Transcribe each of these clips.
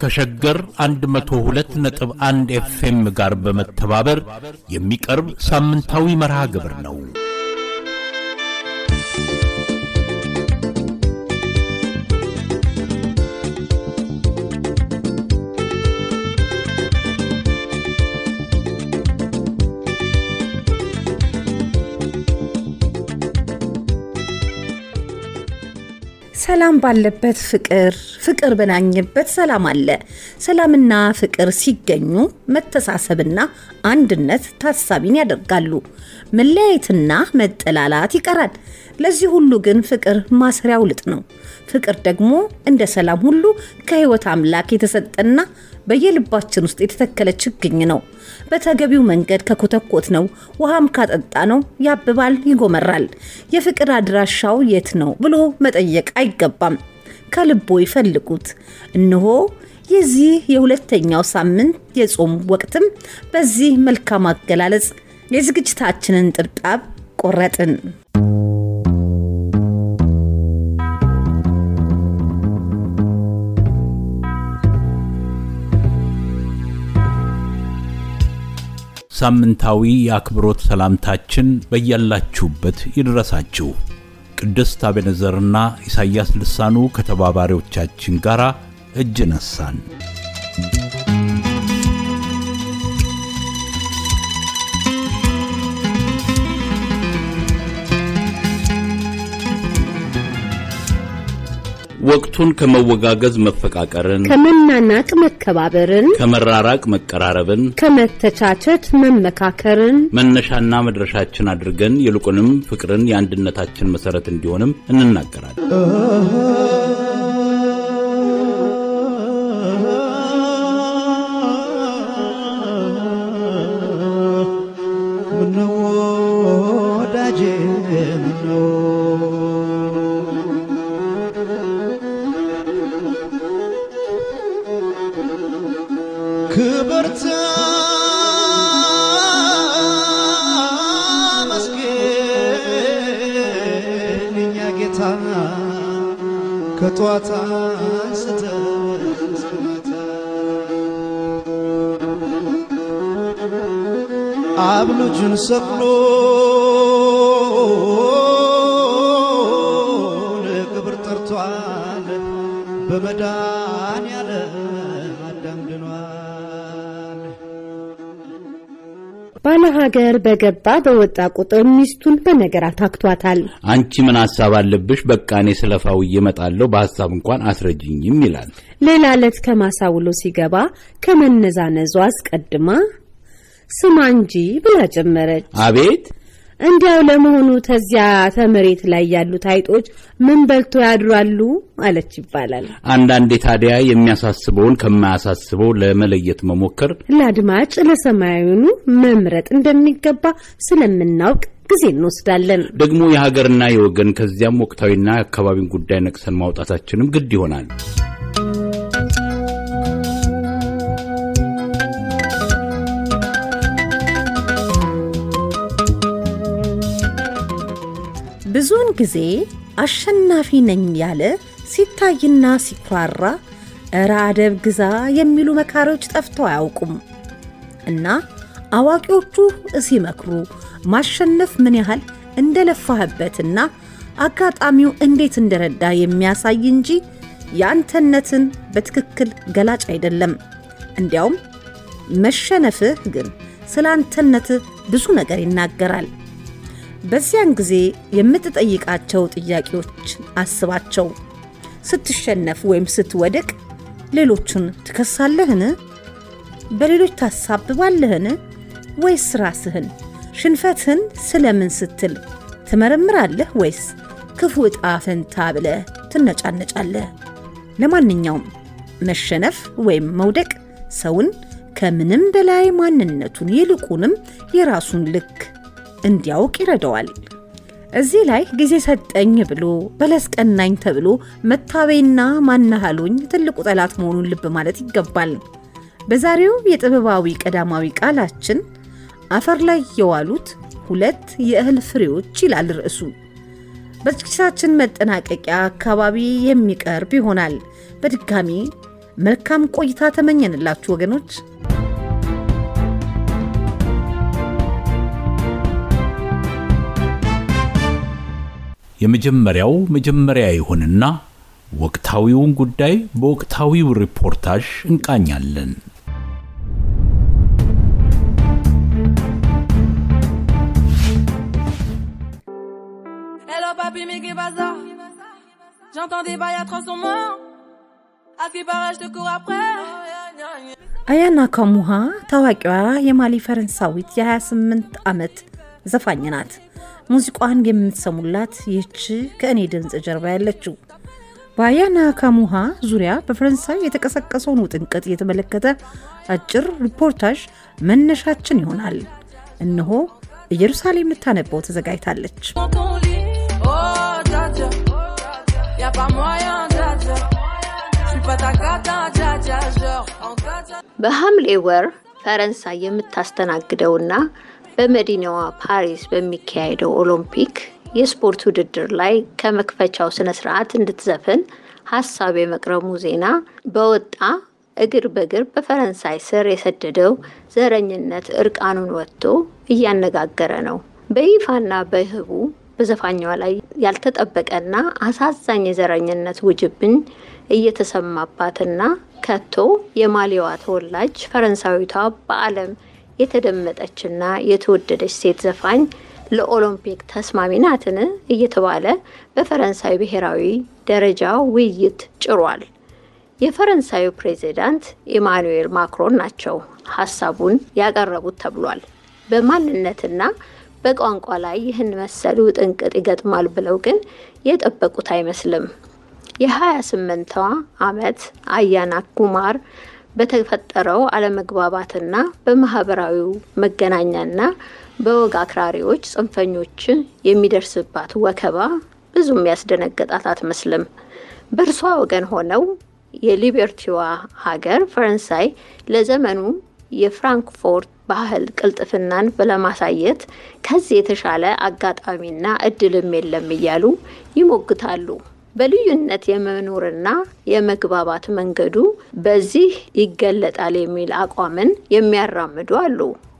ከሸገር 102.1 ኤፍኤም ጋር በመተባበር የሚቀርብ ሳምንታዊ መርሃ ግብር ነው። ሰላም ባለበት ፍቅር፣ ፍቅር በናኘበት ሰላም አለ። ሰላምና ፍቅር ሲገኙ መተሳሰብና አንድነት ታሳቢን ያደርጋሉ። መለያየትና መጠላላት ይቀራል። ለዚህ ሁሉ ግን ፍቅር ማሰሪያው ልጥ ነው። ፍቅር ደግሞ እንደ ሰላም ሁሉ ከሕይወት አምላክ የተሰጠና በየልባችን ውስጥ የተተከለ ችግኝ ነው። በተገቢው መንገድ ከኮተኮት ነው ውሃም ካጠጣ ነው ያብባል፣ ይጎመራል። የፍቅር አድራሻው የት ነው ብሎ መጠየቅ አይገባም። ከልቦ ይፈልጉት። እነሆ የዚህ የሁለተኛው ሳምንት የጾም ወቅትም በዚህ መልካም አገላለጽ የዝግጅታችንን ጥብጣብ ቆረጥን። ሳምንታዊ የአክብሮት ሰላምታችን በያላችሁበት ይድረሳችሁ። ቅድስት አቤነዘርና ኢሳይያስ ልሳኑ ከተባባሪዎቻችን ጋር እጅ ነሳን። ወቅቱን ከመወጋገዝ መፈቃቀርን፣ ከመናናቅ መከባበርን፣ ከመራራቅ መቀራረብን፣ ከመተቻቸት መመካከርን መነሻና መድረሻችን አድርገን ይልቁንም ፍቅርን የአንድነታችን መሠረት እንዲሆንም እንናገራለን። ምነው ወዳጄ ምነው ክብርት መስገን የኛ ጌታ ከጠዋት አንስተን እስከ ማታ አብ ልጁን ሰቅሎ ለክብር ጠርቷል። በመድኃኔዓለም አዳም ድኗል። ባለ ሀገር በገባ በወጣ ቁጥር ሚስቱን በነገር አታክቷታል። አንቺ ምን ሐሳብ አለብሽ? በቃ እኔ ስለፋው እየመጣለሁ በሐሳብ እንኳን አስረጅኝም ይላል። ሌላ ዕለት ከማሳ ውሎ ሲገባ ከመነዛነዟ አስቀድማ ስማ እንጂ ብላ ጀመረች። አቤት እንዲያው ለመሆኑ ተዚያ ተመሬት ላይ ያሉት አይጦች ምን በልቶ ያድራሉ አለች ይባላል። አንዳንዴ ታዲያ የሚያሳስበውን ከማያሳስበው ለመለየት መሞከር ለአድማጭ ለሰማያዊኑ መምረጥ እንደሚገባ ስለምናውቅ ጊዜ እንወስዳለን። ደግሞ የሀገርና የወገን ከዚያም ወቅታዊና የአካባቢን ጉዳይ ነቅሰን ማውጣታችንም ግድ ይሆናል። ብዙውን ጊዜ አሸናፊ ነኝ ያለ ሲታይና ሲኩራራ እረ አደብ ግዛ የሚሉ መካሪዎች ጠፍተው አያውቁም። እና አዋቂዎቹ ሲመክሩ ማሸነፍ ምን ያህል እንደለፋህበትና አጋጣሚው እንዴት እንደረዳ የሚያሳይ እንጂ የአንተነትን በትክክል ገላጭ አይደለም። እንዲያውም መሸነፍህ ግን ስለ አንተነትህ ብዙ ነገር ይናገራል። በዚያን ጊዜ የምትጠይቃቸው ጥያቄዎች አስባቸው። ስትሸነፍ ወይም ስትወድቅ ሌሎቹን ትከሳለህን? በሌሎች ታሳብባለህን? ወይስ ራስህን? ሽንፈትህን ስለምን ስትል ትመረምራለህ? ወይስ ክፉ ዕጣ ፈንታ ብለህ ትነጫነጫለህ? ለማንኛውም መሸነፍ ወይም መውደቅ ሰውን ከምንም በላይ ማንነቱን ይልቁንም የራሱን ልክ እንዲያውቅ ይረዳዋል። እዚህ ላይ ጊዜ ሰጠኝ ብሎ በለስ ቀናኝ ተብሎ መታበይና ማናሃሉኝ ትልቁ ጠላት መሆኑን ልብ ማለት ይገባል። በዛሬው የጥበባዊ ቀዳማዊ ቃላችን አፈር ላይ የዋሉት ሁለት የእህል ፍሬዎች ይላል ርዕሱ። በዝግጅታችን መጠናቀቂያ አካባቢ የሚቀርብ ይሆናል። በድጋሚ መልካም ቆይታ ተመኘንላችሁ ወገኖች። የመጀመሪያው መጀመሪያ ይሁንና ወቅታዊውን ጉዳይ በወቅታዊው ሪፖርታጅ እንቃኛለን። Hello papi, mais qu'est pas ça J'entends des bails à 300 morts. À ce qui paraît, je te cours après. አያና ካሙሃ ታዋቂዋ የማሊ ፈረንሳዊት የ28 ዓመት ዘፋኝ ናት። ሙዚቋን የምትሰሙላት ይህች ከእኔ ድምፅ ጀርባ ያለችው በአያና ካሙሃ ዙሪያ በፈረንሳይ የተቀሰቀሰውን ውጥንቅጥ የተመለከተ አጭር ሪፖርታዥ መነሻችን ይሆናል። እነሆ ኢየሩሳሌም ልታነበው ተዘጋጅታለች። Dans ton lit, oh dja dja. Y'a pas moyen, dja dja. J'suis pas ta cata, dja dja. Genre, en dja በሐምሌ ወር ፈረንሳይ የምታስተናግደውና በመዲናዋ ፓሪስ በሚካሄደው ኦሎምፒክ የስፖርት ውድድር ላይ ከመክፈቻው ስነ ስርዓት እንድትዘፍን ሀሳብ የመቅረቡ ዜና በወጣ እግር በእግር በፈረንሳይ ስር የሰደደው ዘረኝነት እርቃኑን ወጥቶ እያነጋገረ ነው። በይፋና በህቡ በዘፋኟ ላይ ያልተጠበቀና አሳዛኝ የዘረኝነት ውጅብኝ እየተሰማባትና ከቶ የማሊዋ ተወላጅ ፈረንሳዊቷ በዓለም የተደመጠችና የተወደደች ሴት ዘፋኝ ለኦሎምፒክ ተስማሚ ናትን እየተባለ በፈረንሳይ ብሔራዊ ደረጃ ውይይት ጭሯል። የፈረንሳዩ ፕሬዚዳንት ኢማኑኤል ማክሮን ናቸው ሀሳቡን ያቀረቡት ተብሏል። በማንነትና በቋንቋ ላይ ይህን መሰሉ ጥንቅጥ ይገጥማል ብለው ግን የጠበቁት አይመስልም። የ28ዋ ዓመት አያና ኩማር በተፈጠረው አለመግባባትና በማህበራዊው መገናኛና በወግ አክራሪዎች ጽንፈኞች የሚደርስባት ወከባ ብዙም ያስደነገጣት አትመስልም። በእርሷ ወገን ሆነው የሊበርቲዋ ሀገር ፈረንሳይ ለዘመኑ የፍራንክፎርት ባህል ቅልጥፍናን ለማሳየት ከዚህ የተሻለ አጋጣሚና እድልም የለም እያሉ ይሞግታሉ። በልዩነት የመኖርና የመግባባት መንገዱ በዚህ ይገለጣል የሚል አቋምን የሚያራምዱ አሉ።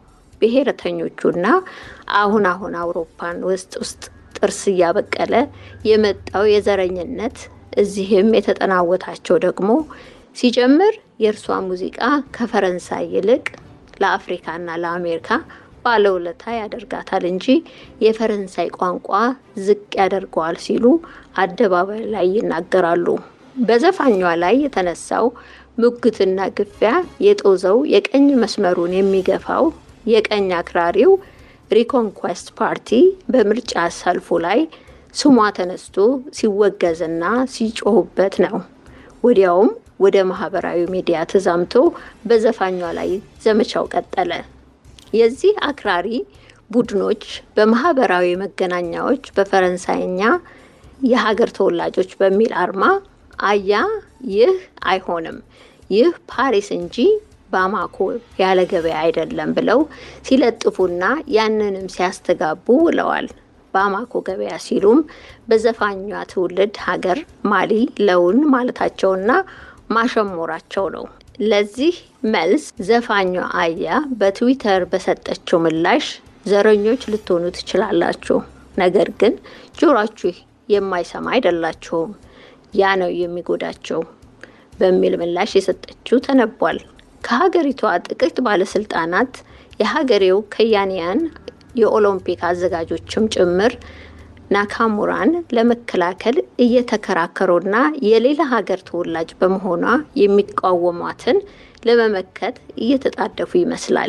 ብሔረተኞቹና አሁን አሁን አውሮፓን ውስጥ ውስጥ ጥርስ እያበቀለ የመጣው የዘረኝነት እዚህም የተጠናወታቸው ደግሞ ሲጀምር የእርሷ ሙዚቃ ከፈረንሳይ ይልቅ ለአፍሪካና ለአሜሪካ ባለውለታ ያደርጋታል እንጂ የፈረንሳይ ቋንቋ ዝቅ ያደርገዋል ሲሉ አደባባይ ላይ ይናገራሉ። በዘፋኟ ላይ የተነሳው ሙግትና ግፊያ የጦዘው የቀኝ መስመሩን የሚገፋው የቀኝ አክራሪው ሪኮንኳስት ፓርቲ በምርጫ ሰልፉ ላይ ስሟ ተነስቶ ሲወገዝና ሲጮሁበት ነው። ወዲያውም ወደ ማህበራዊ ሚዲያ ተዛምቶ በዘፋኟ ላይ ዘመቻው ቀጠለ። የዚህ አክራሪ ቡድኖች በማህበራዊ መገናኛዎች በፈረንሳይኛ የሀገር ተወላጆች በሚል አርማ አያ ይህ አይሆንም፣ ይህ ፓሪስ እንጂ ባማኮ ያለ ገበያ አይደለም ብለው ሲለጥፉና ያንንም ሲያስተጋቡ ውለዋል። ባማኮ ገበያ ሲሉም በዘፋኟ ትውልድ ሀገር ማሊ ለውን ማለታቸውና ማሸሞራቸው ነው። ለዚህ መልስ ዘፋኟ አያ በትዊተር በሰጠችው ምላሽ ዘረኞች ልትሆኑ ትችላላችሁ፣ ነገር ግን ጆሯችሁ የማይሰማ አይደላችሁም፣ ያ ነው የሚጎዳቸው በሚል ምላሽ የሰጠችው ተነቧል። ከሀገሪቷ ጥቂት ባለስልጣናት የሀገሬው ከያንያን የኦሎምፒክ አዘጋጆችም ጭምር ናካሙራን ለመከላከል እየተከራከሩና የሌላ ሀገር ተወላጅ በመሆኗ የሚቃወሟትን ለመመከት እየተጣደፉ ይመስላል።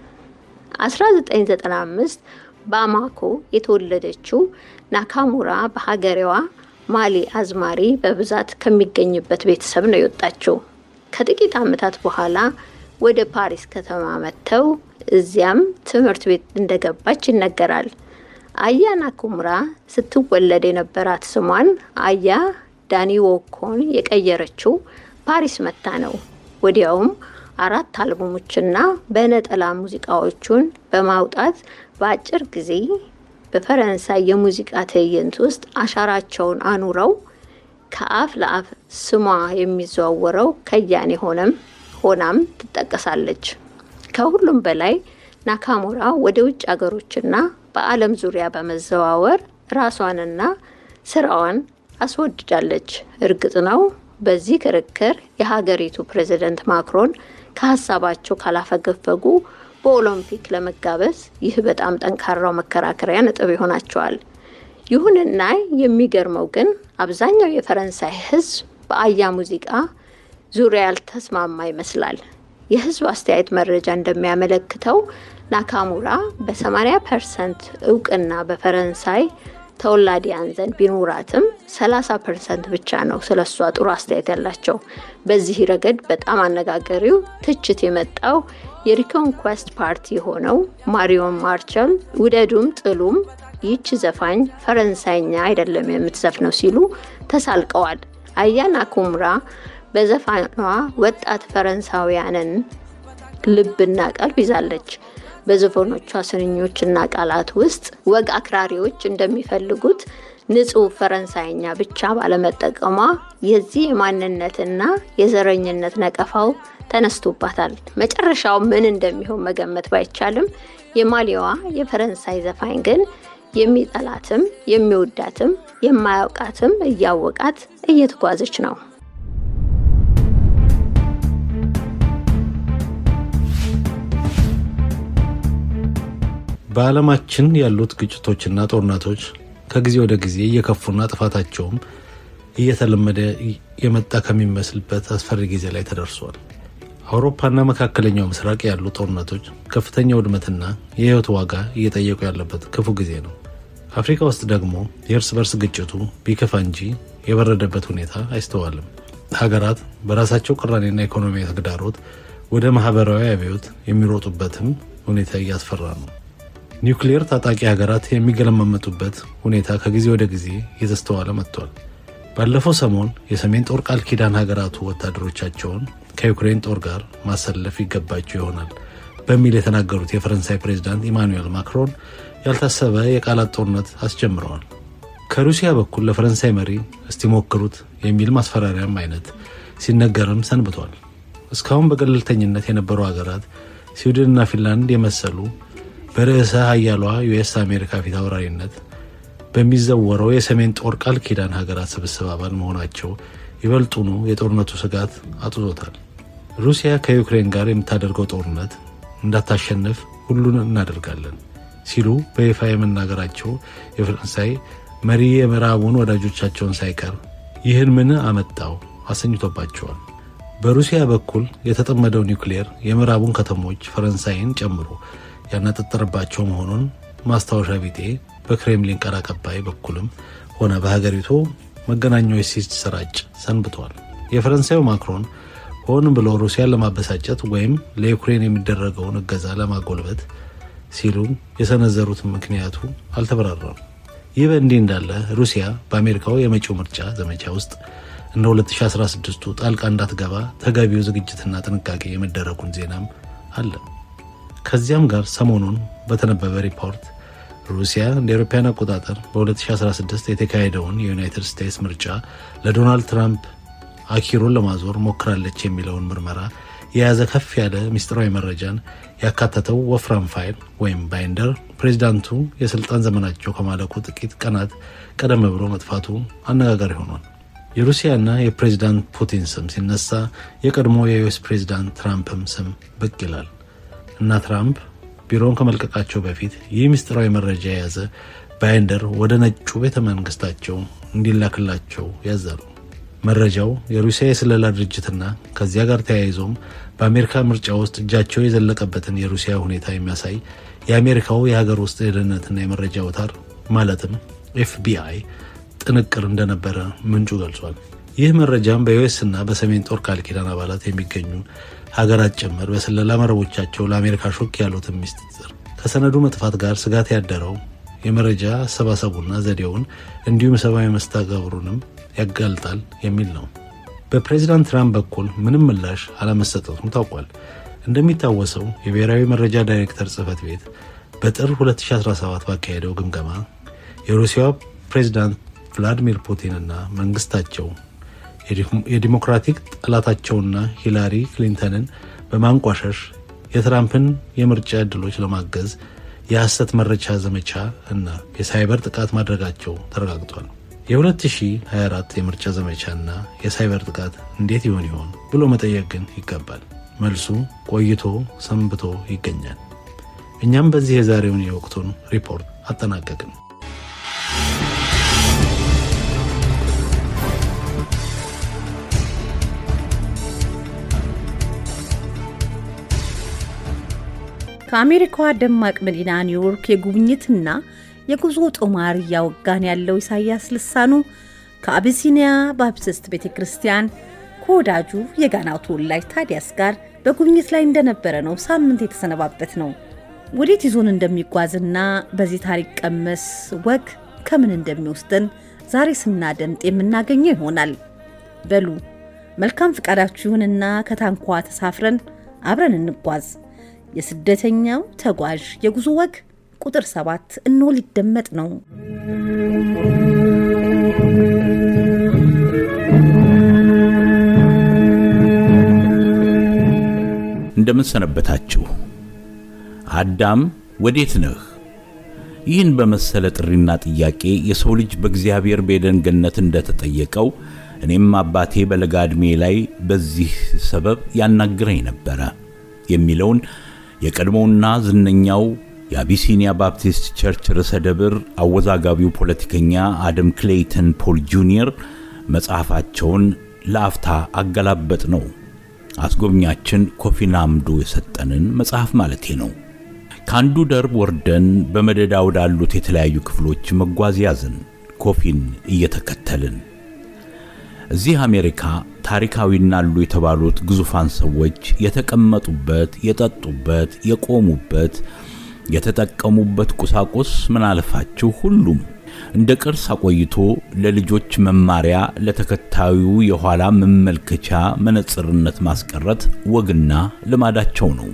1995 ባማኮ የተወለደችው ናካሙራ በሀገሬዋ ማሊ አዝማሪ በብዛት ከሚገኝበት ቤተሰብ ነው የወጣችው። ከጥቂት ዓመታት በኋላ ወደ ፓሪስ ከተማ መጥተው እዚያም ትምህርት ቤት እንደገባች ይነገራል። አያ ናኩምራ ስትወለድ የነበራት ስሟን አያ ዳኒ ዎኮን የቀየረችው ፓሪስ መታ ነው። ወዲያውም አራት አልበሞችና በነጠላ ሙዚቃዎቹን በማውጣት በአጭር ጊዜ በፈረንሳይ የሙዚቃ ትዕይንት ውስጥ አሻራቸውን አኑረው ከአፍ ለአፍ ስሟ የሚዘዋወረው ከያኔ ሆነም ሆናም ትጠቀሳለች። ከሁሉም በላይ ናካሙራ ወደ ውጭ ሀገሮችና በዓለም ዙሪያ በመዘዋወር ራሷንና ስራዋን አስወድዳለች። እርግጥ ነው በዚህ ክርክር የሀገሪቱ ፕሬዝደንት ማክሮን ከሀሳባቸው ካላፈገፈጉ በኦሎምፒክ ለመጋበዝ ይህ በጣም ጠንካራው መከራከሪያ ነጥብ ይሆናቸዋል። ይሁንና የሚገርመው ግን አብዛኛው የፈረንሳይ ሕዝብ በአያ ሙዚቃ ዙሪያ ያልተስማማ ይመስላል። የህዝብ አስተያየት መረጃ እንደሚያመለክተው ናካሙራ በ80 ፐርሰንት እውቅና በፈረንሳይ ተወላዲያን ዘንድ ቢኖራትም 30 ፐርሰንት ብቻ ነው ስለ እሷ ጥሩ አስተያየት ያላቸው። በዚህ ረገድ በጣም አነጋጋሪው ትችት የመጣው የሪኮንኳስት ፓርቲ የሆነው ማሪዮን ማርቸል ውደዱም ጥሉም ይህች ዘፋኝ ፈረንሳይኛ አይደለም የምትዘፍነው ሲሉ ተሳልቀዋል። አያ ናካሙራ በዘፋኗ ወጣት ፈረንሳውያንን ልብና ቀልብ ይዛለች። በዘፈኖቿ ስንኞችና ቃላት ውስጥ ወግ አክራሪዎች እንደሚፈልጉት ንጹህ ፈረንሳይኛ ብቻ ባለመጠቀሟ የዚህ የማንነትና የዘረኝነት ነቀፋው ተነስቶባታል። መጨረሻው ምን እንደሚሆን መገመት ባይቻልም የማሊዋ የፈረንሳይ ዘፋኝ ግን የሚጠላትም የሚወዳትም የማያውቃትም እያወቃት እየተጓዘች ነው። በዓለማችን ያሉት ግጭቶችና ጦርነቶች ከጊዜ ወደ ጊዜ እየከፉና ጥፋታቸውም እየተለመደ የመጣ ከሚመስልበት አስፈሪ ጊዜ ላይ ተደርሷል። አውሮፓና መካከለኛው ምስራቅ ያሉ ጦርነቶች ከፍተኛ ውድመትና የሕይወት ዋጋ እየጠየቁ ያለበት ክፉ ጊዜ ነው። አፍሪካ ውስጥ ደግሞ የእርስ በርስ ግጭቱ ቢከፋ እንጂ የበረደበት ሁኔታ አይስተዋልም። ሀገራት በራሳቸው ቅራኔና ኢኮኖሚያዊ ተግዳሮት ወደ ማህበራዊ አብዮት የሚሮጡበትም ሁኔታ እያስፈራ ነው። ኒውክሌር ታጣቂ ሀገራት የሚገለማመጡበት ሁኔታ ከጊዜ ወደ ጊዜ እየተስተዋለ መጥቷል። ባለፈው ሰሞን የሰሜን ጦር ቃል ኪዳን ሀገራቱ ወታደሮቻቸውን ከዩክሬን ጦር ጋር ማሰለፍ ይገባቸው ይሆናል በሚል የተናገሩት የፈረንሳይ ፕሬዚዳንት ኢማኑኤል ማክሮን ያልታሰበ የቃላት ጦርነት አስጀምረዋል። ከሩሲያ በኩል ለፈረንሳይ መሪ እስቲሞክሩት የሚል ማስፈራሪያም አይነት ሲነገርም ሰንብቷል። እስካሁን በገለልተኝነት የነበሩ ሀገራት ስዊድንና ፊንላንድ የመሰሉ በርዕሰ ሀያሏ ዩኤስ አሜሪካ ፊት አውራሪነት በሚዘወረው የሰሜን ጦር ቃል ኪዳን ሀገራት ስብስብ አባል መሆናቸው ይበልጡኑ የጦርነቱ ስጋት አጥቶታል። ሩሲያ ከዩክሬን ጋር የምታደርገው ጦርነት እንዳታሸንፍ ሁሉን እናደርጋለን ሲሉ በይፋ የመናገራቸው የፈረንሳይ መሪ የምዕራቡን ወዳጆቻቸውን ሳይቀር ይህን ምን አመጣው አሰኝቶባቸዋል። በሩሲያ በኩል የተጠመደው ኒውክሌር የምዕራቡን ከተሞች ፈረንሳይን ጨምሮ ያነጣጠረባቸው መሆኑን ማስታወሻ ቢጤ በክሬምሊን ቃል አቀባይ በኩልም ሆነ በሀገሪቱ መገናኛዎች ሲሰራጭ ሰንብቷል። የፈረንሳዩ ማክሮን ሆን ብሎ ሩሲያን ለማበሳጨት ወይም ለዩክሬን የሚደረገውን እገዛ ለማጎልበት ሲሉ የሰነዘሩት ምክንያቱ አልተበራራም። ይህ በእንዲህ እንዳለ ሩሲያ በአሜሪካው የመጪው ምርጫ ዘመቻ ውስጥ እንደ 2016ቱ ጣልቃ እንዳትገባ ተገቢው ዝግጅትና ጥንቃቄ የመደረጉን ዜናም አለ። ከዚያም ጋር ሰሞኑን በተነበበ ሪፖርት ሩሲያ እንደ አውሮፓውያን አቆጣጠር በ2016 የተካሄደውን የዩናይትድ ስቴትስ ምርጫ ለዶናልድ ትራምፕ አኪሮን ለማዞር ሞክራለች የሚለውን ምርመራ የያዘ ከፍ ያለ ምስጢራዊ መረጃን ያካተተው ወፍራም ፋይል ወይም ባይንደር ፕሬዚዳንቱ የስልጣን ዘመናቸው ከማለቁ ጥቂት ቀናት ቀደም ብሎ መጥፋቱ አነጋጋሪ ሆኗል። የሩሲያና የፕሬዚዳንት ፑቲን ስም ሲነሳ የቀድሞ የዩኤስ ፕሬዚዳንት ትራምፕም ስም ብቅ ይላል እና ትራምፕ ቢሮውን ከመልቀቃቸው በፊት ይህ ምስጢራዊ መረጃ የያዘ ባይንደር ወደ ነጩ ቤተ መንግስታቸው እንዲላክላቸው ያዛሉ። መረጃው የሩሲያ የስለላ ድርጅትና ከዚያ ጋር ተያይዞም በአሜሪካ ምርጫ ውስጥ እጃቸው የዘለቀበትን የሩሲያ ሁኔታ የሚያሳይ የአሜሪካው የሀገር ውስጥ የደህንነትና የመረጃ አውታር ማለትም ኤፍቢአይ ጥንቅር እንደነበረ ምንጩ ገልጿል። ይህ መረጃም በዩኤስ እና በሰሜን ጦር ቃል ኪዳን አባላት የሚገኙ ሀገራት ጭምር በስለላ መረቦቻቸው ለአሜሪካ ሾክ ያሉትን ሚስጥር ከሰነዱ መጥፋት ጋር ስጋት ያደረው የመረጃ አሰባሰቡና ዘዴውን እንዲሁም ሰብአዊ መስተጋብሩንም ያጋልጣል የሚል ነው። በፕሬዚዳንት ትራምፕ በኩል ምንም ምላሽ አለመሰጠቱም ታውቋል። እንደሚታወሰው የብሔራዊ መረጃ ዳይሬክተር ጽህፈት ቤት በጥር 2017 ባካሄደው ግምገማ የሩሲያ ፕሬዚዳንት ቭላዲሚር ፑቲንና መንግስታቸው የዲሞክራቲክ ጠላታቸውና ሂላሪ ክሊንተንን በማንቋሸሽ የትራምፕን የምርጫ ዕድሎች ለማገዝ የሐሰት መረጃ ዘመቻ እና የሳይበር ጥቃት ማድረጋቸው ተረጋግጧል። የ2024 የምርጫ ዘመቻና የሳይበር ጥቃት እንዴት ይሆን ይሆን ብሎ መጠየቅ ግን ይገባል። መልሱ ቆይቶ ሰንብቶ ይገኛል። እኛም በዚህ የዛሬውን የወቅቱን ሪፖርት አጠናቀቅን። ከአሜሪካዋ ደማቅ መዲና ኒውዮርክ የጉብኝትና የጉዞ ጦማር እያወጋን ያለው ኢሳያስ ልሳኑ ከአቢሲኒያ ባፕቲስት ቤተ ክርስቲያን ከወዳጁ የጋናው ተወላጅ ታዲያስ ጋር በጉብኝት ላይ እንደነበረ ነው ሳምንት የተሰነባበት ነው። ወዴት ይዞን እንደሚጓዝና በዚህ ታሪክ ቀመስ ወግ ከምን እንደሚወስደን ዛሬ ስናደምጥ የምናገኘው ይሆናል። በሉ መልካም ፍቃዳችሁ ይሁንና ከታንኳ ተሳፍረን አብረን እንጓዝ። የስደተኛው ተጓዥ የጉዞ ወግ ቁጥር ሰባት እንሆ ሊደመጥ ነው። እንደምን ሰነበታችሁ። አዳም ወዴት ነህ? ይህን በመሰለ ጥሪና ጥያቄ የሰው ልጅ በእግዚአብሔር በኤደን ገነት እንደተጠየቀው እኔም አባቴ በለጋ ዕድሜ ላይ በዚህ ሰበብ ያናግረኝ ነበረ የሚለውን የቀድሞውና ዝነኛው የአቢሲኒያ ባፕቲስት ቸርች ርዕሰ ደብር አወዛጋቢው ፖለቲከኛ አደም ክሌይተን ፖል ጁኒየር መጽሐፋቸውን ለአፍታ አገላበጥ ነው። አስጎብኛችን ኮፊ ናምዶ የሰጠንን መጽሐፍ ማለቴ ነው። ከአንዱ ደርብ ወርደን በመደዳ ወዳሉት የተለያዩ ክፍሎች መጓዝ ያዝን፣ ኮፊን እየተከተልን። እዚህ አሜሪካ ታሪካዊና አሉ የተባሉት ግዙፋን ሰዎች የተቀመጡበት፣ የጠጡበት፣ የቆሙበት፣ የተጠቀሙበት ቁሳቁስ ምን አለፋችሁ ሁሉም እንደ ቅርስ አቆይቶ ለልጆች መማሪያ ለተከታዩ የኋላ መመልከቻ መነጽርነት ማስቀረት ወግና ልማዳቸው ነው።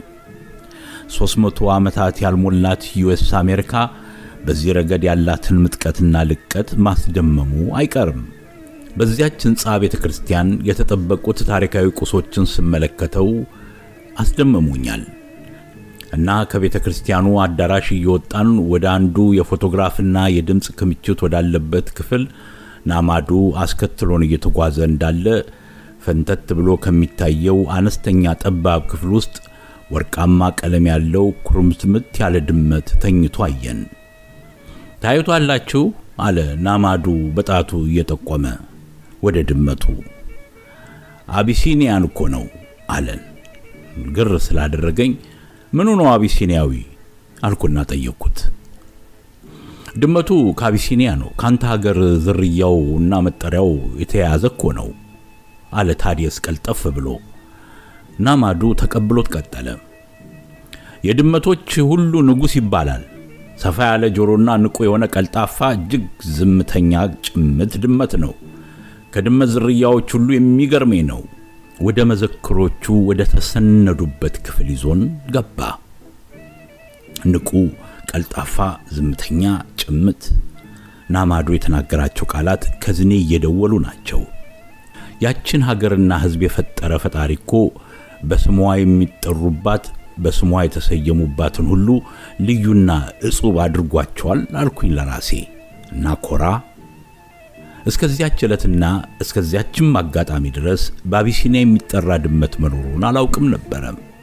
300 ዓመታት ያልሞላት ዩኤስ አሜሪካ በዚህ ረገድ ያላትን ምጥቀትና ልቀት ማስደመሙ አይቀርም። በዚያች ሕንፃ ቤተ ክርስቲያን የተጠበቁት ታሪካዊ ቁሶችን ስመለከተው አስደመሙኛል እና ከቤተ ክርስቲያኑ አዳራሽ እየወጣን ወደ አንዱ የፎቶግራፍና የድምፅ ክምችት ወዳለበት ክፍል ናማዱ አስከትሎን እየተጓዘ እንዳለ ፈንተት ብሎ ከሚታየው አነስተኛ ጠባብ ክፍል ውስጥ ወርቃማ ቀለም ያለው ኩርምትምት ያለ ድመት ተኝቶ አየን። ታዩቷላችሁ አለ ናማዱ በጣቱ እየጠቆመ ወደ ድመቱ። አቢሲኒያን እኮ ነው አለን። ግር ስላደረገኝ ምኑ ነው አቢሲኒያዊ አልኩና ጠየቅኩት። ድመቱ ከአቢሲኒያ ነው፣ ካንተ ሀገር ዝርያው እና መጠሪያው የተያያዘ እኮ ነው አለ ታዲየስ ቀልጠፍ ብሎ። ናማዱ ተቀብሎት ቀጠለ። የድመቶች ሁሉ ንጉሥ ይባላል። ሰፋ ያለ ጆሮና ንቁ የሆነ ቀልጣፋ፣ እጅግ ዝምተኛ ጭምት ድመት ነው። ከድመት ዝርያዎች ሁሉ የሚገርመኝ ነው። ወደ መዘክሮቹ ወደ ተሰነዱበት ክፍል ይዞን ገባ። ንቁ፣ ቀልጣፋ፣ ዝምተኛ፣ ጭምት። ናማዶ የተናገራቸው ቃላት ከዝኔ እየደወሉ ናቸው። ያችን ሀገርና ሕዝብ የፈጠረ ፈጣሪ እኮ በስሟ የሚጠሩባት በስሟ የተሰየሙባትን ሁሉ ልዩና እጹብ አድርጓቸዋል አልኩኝ ለራሴ እና ኮራ እስከዚያች ዕለትና እስከዚያችም አጋጣሚ ድረስ በአቢሲኒያ የሚጠራ ድመት መኖሩን አላውቅም ነበረ።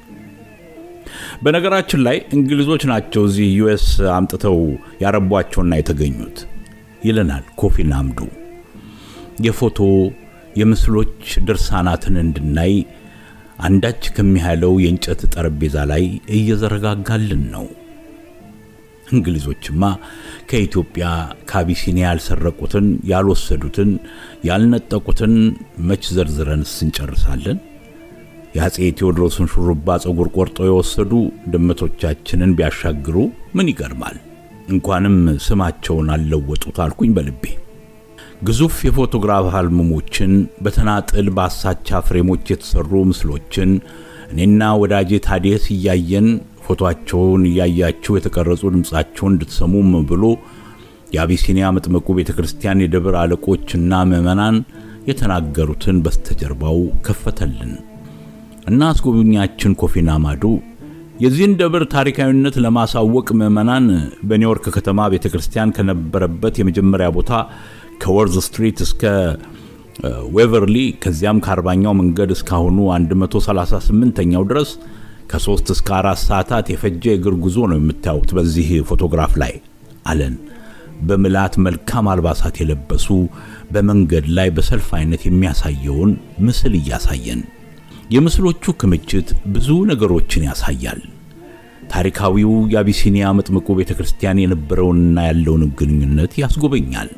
በነገራችን ላይ እንግሊዞች ናቸው እዚህ ዩኤስ አምጥተው ያረቧቸውና የተገኙት ይለናል ኮፊ ናምዱ። የፎቶ የምስሎች ድርሳናትን እንድናይ አንዳች ከሚያህለው የእንጨት ጠረጴዛ ላይ እየዘረጋጋልን ነው። እንግሊዞችማ ከኢትዮጵያ ከአቢሲኒያ ያልሰረቁትን፣ ያልወሰዱትን፣ ያልነጠቁትን መች ዘርዝረንስ እንጨርሳለን? የአፄ ቴዎድሮስን ሹሩባ ጸጉር ቆርጦ የወሰዱ ድመቶቻችንን ቢያሻግሩ ምን ይገርማል? እንኳንም ስማቸውን አልለወጡት አልኩኝ በልቤ። ግዙፍ የፎቶግራፍ አልበሞችን በተናጥል በአሳቻ ፍሬሞች የተሰሩ ምስሎችን እኔና ወዳጄ ታዲየስ እያየን ፎቶአቸውን እያያችሁ የተቀረጹ ድምፃቸውን እንድትሰሙም ብሎ የአቢሲኒያ መጥምቁ ቤተ ክርስቲያን የደብር አለቆችና ምዕመናን የተናገሩትን በስተጀርባው ከፈተልን እና አስጎብኛችን ኮፊና ማዱ የዚህን ደብር ታሪካዊነት ለማሳወቅ ምዕመናን በኒውዮርክ ከተማ ቤተ ክርስቲያን ከነበረበት የመጀመሪያ ቦታ ከወርዝ ስትሪት እስከ ዌቨርሊ ከዚያም ከአርባኛው መንገድ እስካሁኑ 138ኛው ድረስ ከሶስት እስከ አራት ሰዓታት የፈጀ የእግር ጉዞ ነው የምታዩት በዚህ ፎቶግራፍ ላይ አለን። በምልአት መልካም አልባሳት የለበሱ በመንገድ ላይ በሰልፍ አይነት የሚያሳየውን ምስል እያሳየን የምስሎቹ ክምችት ብዙ ነገሮችን ያሳያል። ታሪካዊው የአቢሲኒያ መጥምቁ ቤተ ክርስቲያን የነበረውንና ያለውንም ግንኙነት ያስጎበኛል።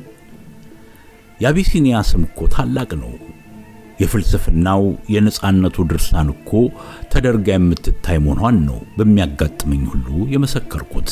የአቢሲኒያ ስም እኮ ታላቅ ነው። የፍልስፍናው የነጻነቱ ድርሳን እኮ ተደርጋ የምትታይ መሆኗን ነው በሚያጋጥመኝ ሁሉ የመሰከርኩት።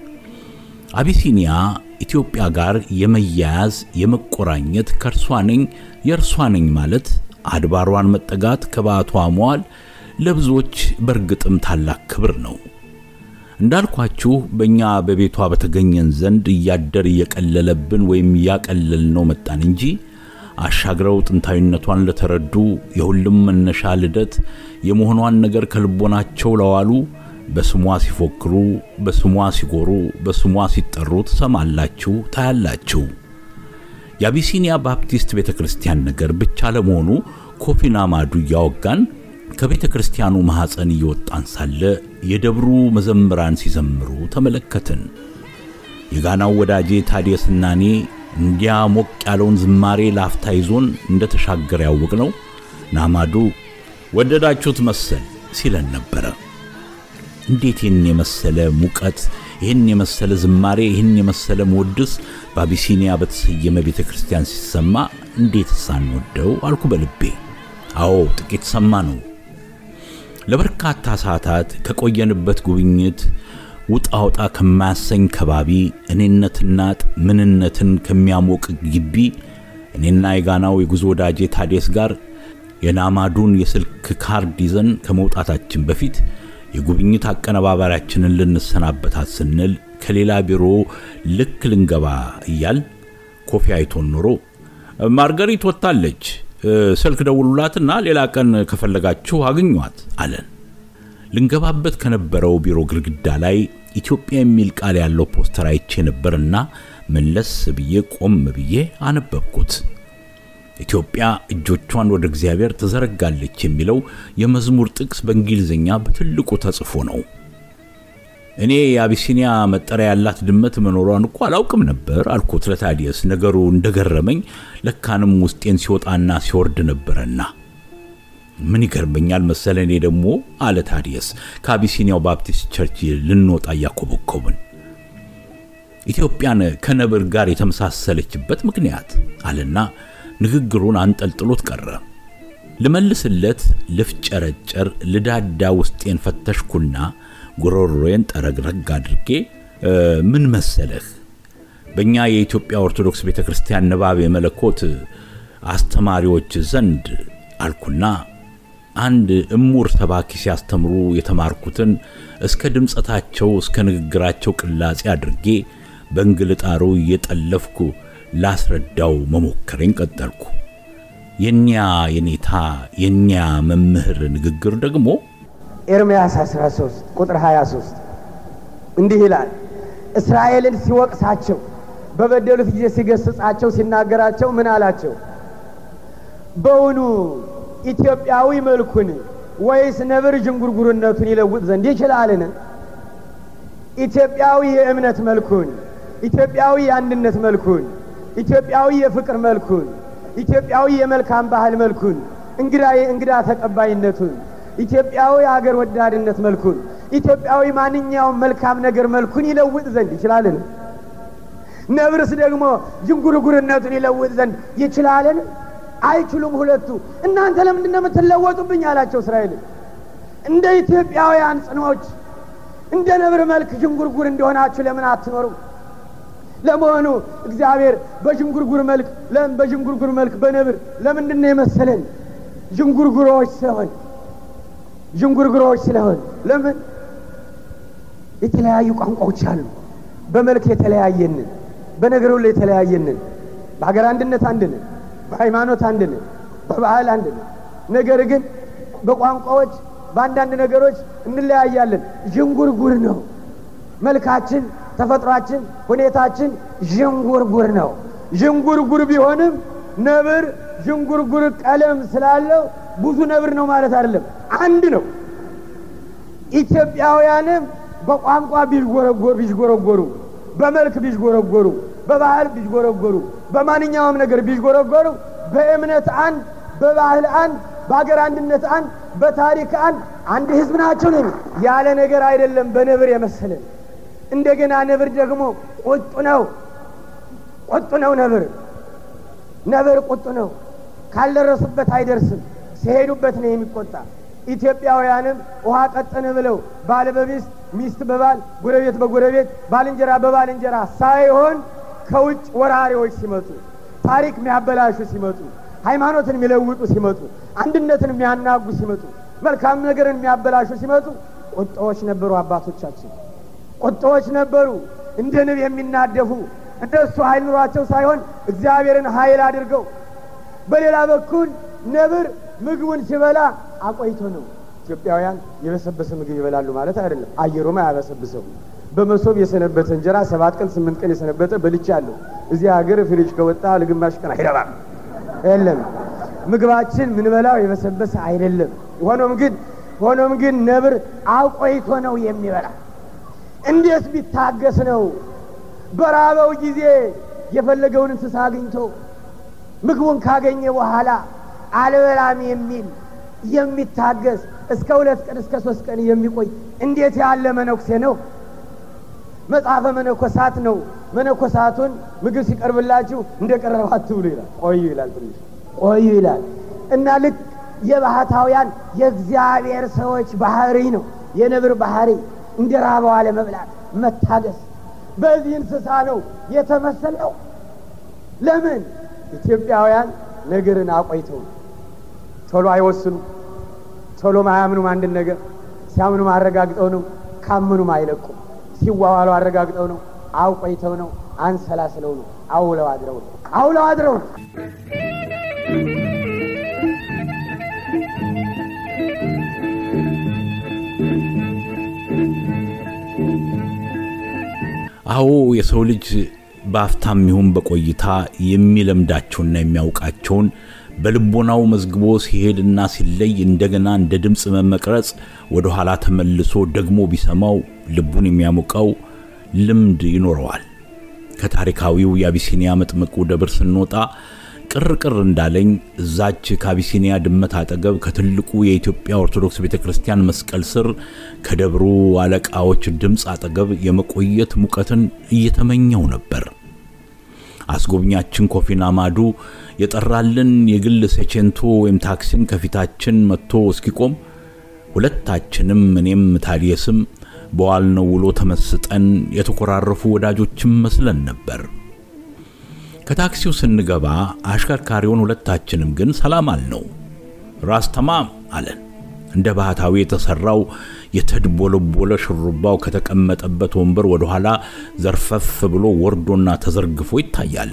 አቢሲኒያ ኢትዮጵያ ጋር የመያያዝ የመቆራኘት ከእርሷ ነኝ የእርሷ ነኝ ማለት አድባሯን መጠጋት ከባቷ መዋል ለብዙዎች በእርግጥም ታላቅ ክብር ነው። እንዳልኳችሁ በእኛ በቤቷ በተገኘን ዘንድ እያደር እየቀለለብን ወይም እያቀለልነው መጣን እንጂ አሻግረው ጥንታዊነቷን ለተረዱ የሁሉም መነሻ ልደት የመሆኗን ነገር ከልቦናቸው ለዋሉ በስሟ ሲፎክሩ፣ በስሟ ሲጎሩ፣ በስሟ ሲጠሩ ትሰማላችሁ፣ ታያላችሁ። የአቢሲኒያ ባፕቲስት ቤተ ክርስቲያን ነገር ብቻ ለመሆኑ ኮፊና ማዱ እያወጋን ከቤተ ክርስቲያኑ ማኅፀን እየወጣን ሳለ የደብሩ መዘምራን ሲዘምሩ ተመለከትን። የጋናው ወዳጄ ታዲየስና እኔ እንዲያ ሞቅ ያለውን ዝማሬ ላፍታ ይዞን እንደ ተሻገረ ያወቅ ነው ናማዱ ወደዳችሁት መሰል ሲለን ነበረ። እንዴት ይህን የመሰለ ሙቀት፣ ይህን የመሰለ ዝማሬ፣ ይህን የመሰለ መወድስ በአቢሲኒያ በተሰየመ ቤተ ክርስቲያን ሲሰማ እንዴት ሳንወደው አልኩ በልቤ። አዎ ጥቂት ሰማ ነው። ለበርካታ ሰዓታት ከቆየንበት ጉብኝት ውጣ ውጣ ከማያሰኝ ከባቢ እኔነትና ምንነትን ከሚያሞቅ ግቢ እኔና የጋናው የጉዞ ወዳጄ ታዴስ ጋር የናማዱን የስልክ ካርድ ይዘን ከመውጣታችን በፊት የጉብኝት አቀነባባሪያችንን ልንሰናበታት ስንል ከሌላ ቢሮ ልክ ልንገባ እያል ኮፊ አይቶን ኖሮ ማርገሪት ወጥታለች፣ ስልክ ደውሉላትና ሌላ ቀን ከፈለጋችሁ አግኟት አለን። ልንገባበት ከነበረው ቢሮ ግድግዳ ላይ ኢትዮጵያ የሚል ቃል ያለው ፖስተር አይቼ ነበርና መለስ ብዬ ቆም ብዬ አነበብኩት። ኢትዮጵያ እጆቿን ወደ እግዚአብሔር ትዘረጋለች የሚለው የመዝሙር ጥቅስ በእንግሊዝኛ በትልቁ ተጽፎ ነው። እኔ የአቢሲኒያ መጠሪያ ያላት ድመት መኖሯን እኮ አላውቅም ነበር አልኩት ለታዲየስ። ነገሩ እንደገረመኝ ለካንም ውስጤን ሲወጣና ሲወርድ ነበረና ምን ይገርመኛል መሰለ እኔ ደግሞ አለ ታዲየስ ከአቢሲኒያው ባፕቲስት ቸርች ልንወጣ እያኮበኮብን ኢትዮጵያን ከነብር ጋር የተመሳሰለችበት ምክንያት አለና ንግግሩን አንጠልጥሎት ቀረ። ልመልስለት ልፍጨረጨር ልዳዳ ውስጤን ፈተሽኩና ጉሮሮዬን ጠረግረግ አድርጌ ምን መሰለህ በእኛ የኢትዮጵያ ኦርቶዶክስ ቤተ ክርስቲያን ንባብ የመለኮት አስተማሪዎች ዘንድ አልኩና አንድ እሙር ሰባኪ ሲያስተምሩ የተማርኩትን እስከ ድምፀታቸው እስከ ንግግራቸው ቅላጼ አድርጌ በእንግልጣሩ እየጠለፍኩ ላስረዳው መሞከሬን ቀጠልኩ። የኒያ የኔታ የኒያ መምህር ንግግር ደግሞ ኤርምያስ 13 ቁጥር 23 እንዲህ ይላል። እስራኤልን ሲወቅሳቸው በበደሉት ጊዜ ሲገስጻቸው ሲናገራቸው ምን አላቸው? በውኑ ኢትዮጵያዊ መልኩን ወይስ ነብር ዥንጉርጉርነቱን ይለውጥ ዘንድ ይችላልን? ኢትዮጵያዊ የእምነት መልኩን፣ ኢትዮጵያዊ የአንድነት መልኩን፣ ኢትዮጵያዊ የፍቅር መልኩን፣ ኢትዮጵያዊ የመልካም ባህል መልኩን፣ እንግዳ የእንግዳ ተቀባይነቱን፣ ኢትዮጵያዊ አገር ወዳድነት መልኩን፣ ኢትዮጵያዊ ማንኛውም መልካም ነገር መልኩን ይለውጥ ዘንድ ይችላልን? ነብርስ ደግሞ ዥንጉርጉርነቱን ይለውጥ ዘንድ ይችላልን? አይችሉም ሁለቱ። እናንተ ለምንድን ነው የምትለወጡብኝ? አላቸው እስራኤል። እንደ ኢትዮጵያውያን ጽኖች እንደ ነብር መልክ ዥንጉርጉር እንደሆናችሁ ለምን አትኖሩ? ለመሆኑ እግዚአብሔር በዥንጉርጉር መልክ በዥንጉርጉር መልክ በነብር ለምንድን ነው የመሰለን? ዥንጉርጉሮች ስለሆን ዥንጉርጉሮች ስለሆን ለምን የተለያዩ ቋንቋዎች አሉ። በመልክ የተለያየንን በነገር ሁሉ የተለያየንን፣ በሀገር አንድነት አንድ ነን፣ በሃይማኖት አንድ ነን፣ በባህል አንድ ነን። ነገር ግን በቋንቋዎች በአንዳንድ ነገሮች እንለያያለን። ዥንጉርጉር ነው መልካችን፣ ተፈጥሯችን፣ ሁኔታችን ዥንጉርጉር ነው። ዥንጉርጉር ቢሆንም ነብር ዥንጉርጉር ቀለም ስላለው ብዙ ነብር ነው ማለት አይደለም፣ አንድ ነው። ኢትዮጵያውያንም በቋንቋ ቢዥጎረጎሩ ቢዥጎረጎሩ በመልክ ቢዥጎረጎሩ በባህል ቢዥጎረጎሩ በማንኛውም ነገር ቢዥጎረጎሩ በእምነት አንድ፣ በባህል አንድ፣ በሀገር አንድነት አንድ፣ በታሪክ አንድ አንድ ህዝብ ናቸው ነው። ያለ ነገር አይደለም በነብር የመሰለን። እንደገና ነብር ደግሞ ቁጡ ነው። ቁጡ ነው ነብር ነብር ቁጡ ነው። ካልደረሱበት አይደርስም። ሲሄዱበት ነው የሚቆጣ። ኢትዮጵያውያንም ውሃ ቀጠን ብለው ባል በሚስት ሚስት በባል ጎረቤት በጎረቤት ባልንጀራ በባልንጀራ ሳይሆን ከውጭ ወራሪዎች ሲመጡ ታሪክ የሚያበላሹ ሲመጡ ሃይማኖትን የሚለውጡ ሲመጡ አንድነትን የሚያናጉ ሲመጡ መልካም ነገርን የሚያበላሹ ሲመጡ ቁጣዎች ነበሩ። አባቶቻችን ቁጣዎች ነበሩ፣ እንደ ንብ የሚናደፉ እነሱ ኃይል ኑሯቸው ሳይሆን እግዚአብሔርን ኃይል አድርገው። በሌላ በኩል ነብር ምግቡን ሲበላ አቆይቶ ነው። ኢትዮጵያውያን የበሰበሰ ምግብ ይበላሉ ማለት አይደለም። አየሩም አያበሰብሰው። በመሶብ የሰነበተ እንጀራ ሰባት ቀን ስምንት ቀን የሰነበተ በልቻለሁ። እዚህ ሀገር ፍሪጅ ከወጣ ለግማሽ ቀን አይረባም። የለም ምግባችን ምንበላው የበሰበሰ አይደለም። ሆኖም ግን ሆኖም ግን ነብር አቆይቶ ነው የሚበላ። እንዴት ቢታገስ ነው በራበው ጊዜ የፈለገውን እንስሳ አግኝቶ ምግቡን ካገኘ በኋላ አልበላም የሚል የሚታገስ እስከ ሁለት ቀን እስከ ሶስት ቀን የሚቆይ እንዴት ያለ መነኩሴ ነው? መጽሐፈ መነኮሳት ነው። መነኮሳቱን ምግብ ሲቀርብላችሁ እንደ ቀረበ አትብሉ ይላል። ቆዩ ይላል። ትንሽ ቆዩ ይላል እና ልክ የባህታውያን የእግዚአብሔር ሰዎች ባህሪ ነው የነብር ባህሪ እንደ ራበው አለመብላት መታገስ። በዚህ እንስሳ ነው የተመሰለው። ለምን ኢትዮጵያውያን ነገርን አቆይተው ቶሎ አይወስኑ፣ ቶሎም አያምኑም። አንድን ነገር ሲያምኑም አረጋግጠው ነው፣ ካመኑም አይለቁም። ሲዋዋሉ አረጋግጠው ነው፣ አውቆይተው ነው፣ አንሰላስለው ነው፣ አውለው አድረው ነው፣ አውለው አድረው ነው። አዎ የሰው ልጅ በአፍታም ይሁን በቆይታ የሚለምዳቸውና የሚያውቃቸውን በልቦናው መዝግቦ ሲሄድና ሲለይ እንደገና እንደ ድምፅ መመቅረጽ ወደ ኋላ ተመልሶ ደግሞ ቢሰማው ልቡን የሚያሞቀው ልምድ ይኖረዋል። ከታሪካዊው የአቢሲኒያ መጥምቁ ደብር ስንወጣ ቅር ቅር እንዳለኝ እዛች ከአቢሲኒያ ድመት አጠገብ ከትልቁ የኢትዮጵያ ኦርቶዶክስ ቤተ ክርስቲያን መስቀል ስር ከደብሩ አለቃዎች ድምፅ አጠገብ የመቆየት ሙቀትን እየተመኘው ነበር። አስጎብኛችን ኮፊና ማዱ የጠራልን የግል ሴቼንቶ ወይም ታክሲን ከፊታችን መጥቶ እስኪቆም ሁለታችንም እኔም ታዲየስም በዋልነው ውሎ ተመስጠን የተኮራረፉ ወዳጆችም መስለን ነበር። ከታክሲው ስንገባ አሽከርካሪውን ሁለታችንም ግን ሰላም አልነው። ራስ ተማም አለን። እንደ ባህታዊ የተሰራው የተድቦለቦለ ሽሩባው ከተቀመጠበት ወንበር ወደ ኋላ ዘርፈፍ ብሎ ወርዶና ተዘርግፎ ይታያል።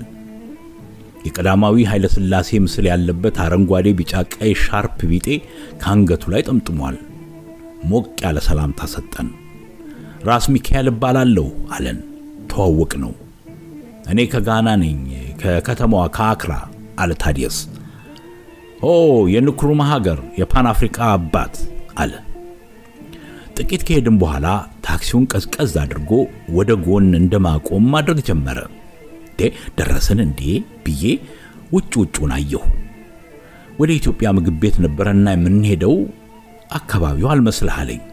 የቀዳማዊ ኃይለ ሥላሴ ምስል ያለበት አረንጓዴ፣ ቢጫ፣ ቀይ ሻርፕ ቢጤ ከአንገቱ ላይ ጠምጥሟል። ሞቅ ያለ ሰላምታ ሰጠን። ራስ ሚካኤል እባላለሁ አለን። ተዋወቅ ነው። እኔ ከጋና ነኝ፣ ከከተማዋ ከአክራ አለ ታዲየስ። ኦ የንክሩማ ሀገር የፓን አፍሪካ አባት አለ። ጥቂት ከሄድን በኋላ ታክሲውን ቀዝቀዝ አድርጎ ወደ ጎን እንደማቆም ማድረግ ጀመረ። ደረስን እንዴ ብዬ ውጭ ውጩን አየሁ። ወደ ኢትዮጵያ ምግብ ቤት ነበረና የምንሄደው አካባቢው አልመስልህ አለኝ።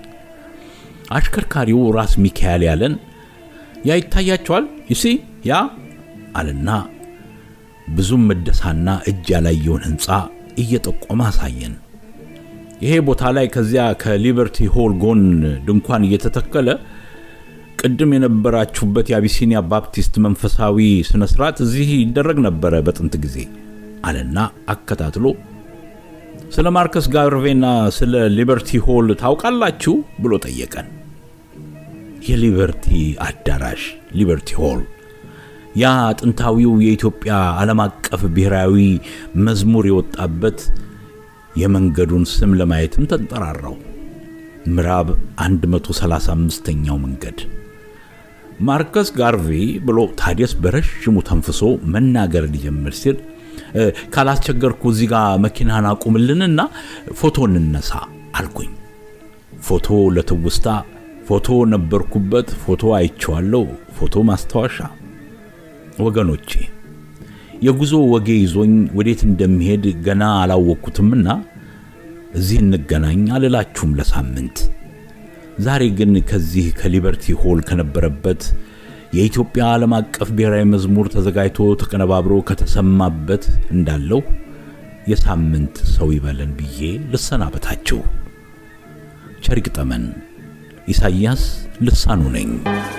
አሽከርካሪው ራስ ሚካኤል ያለን ያ ይታያቸዋል ይሲ ያ አለና ብዙም መደሳና እጅ ያላየውን ህንፃ እየጠቆመ አሳየን። ይሄ ቦታ ላይ ከዚያ ከሊበርቲ ሆል ጎን ድንኳን እየተተከለ ቅድም የነበራችሁበት የአቢሲኒያ ባፕቲስት መንፈሳዊ ስነ ስርዓት እዚህ ይደረግ ነበረ በጥንት ጊዜ አለና አከታትሎ ስለ ማርከስ ጋርቬና ስለ ሊበርቲ ሆል ታውቃላችሁ ብሎ ጠየቀን። የሊበርቲ አዳራሽ ሊበርቲ ሆል ያ ጥንታዊው የኢትዮጵያ ዓለም አቀፍ ብሔራዊ መዝሙር የወጣበት የመንገዱን ስም ለማየትም ተንጠራራው። ምዕራብ 135ኛው መንገድ ማርከስ ጋርቬ ብሎ ታዲያስ በረዥሙ ተንፍሶ መናገር ሊጀምር ሲል ካላስቸገርኩ እዚህ ጋር መኪናን አቁምልንና ፎቶ እንነሳ አልኩኝ። ፎቶ ለትውስታ፣ ፎቶ ነበርኩበት፣ ፎቶ አይቼዋለሁ፣ ፎቶ ማስታወሻ። ወገኖቼ የጉዞ ወጌ ይዞኝ ወዴት እንደሚሄድ ገና አላወቅኩትምና እዚህ እንገናኝ አልላችሁም ለሳምንት። ዛሬ ግን ከዚህ ከሊበርቲ ሆል ከነበረበት የኢትዮጵያ ዓለም አቀፍ ብሔራዊ መዝሙር ተዘጋጅቶ ተቀነባብሮ ከተሰማበት እንዳለው የሳምንት ሰው ይበለን ብዬ ልሰናበታችሁ። ቸር ይግጠመን። ኢሳይያስ ልሳኑ ነኝ።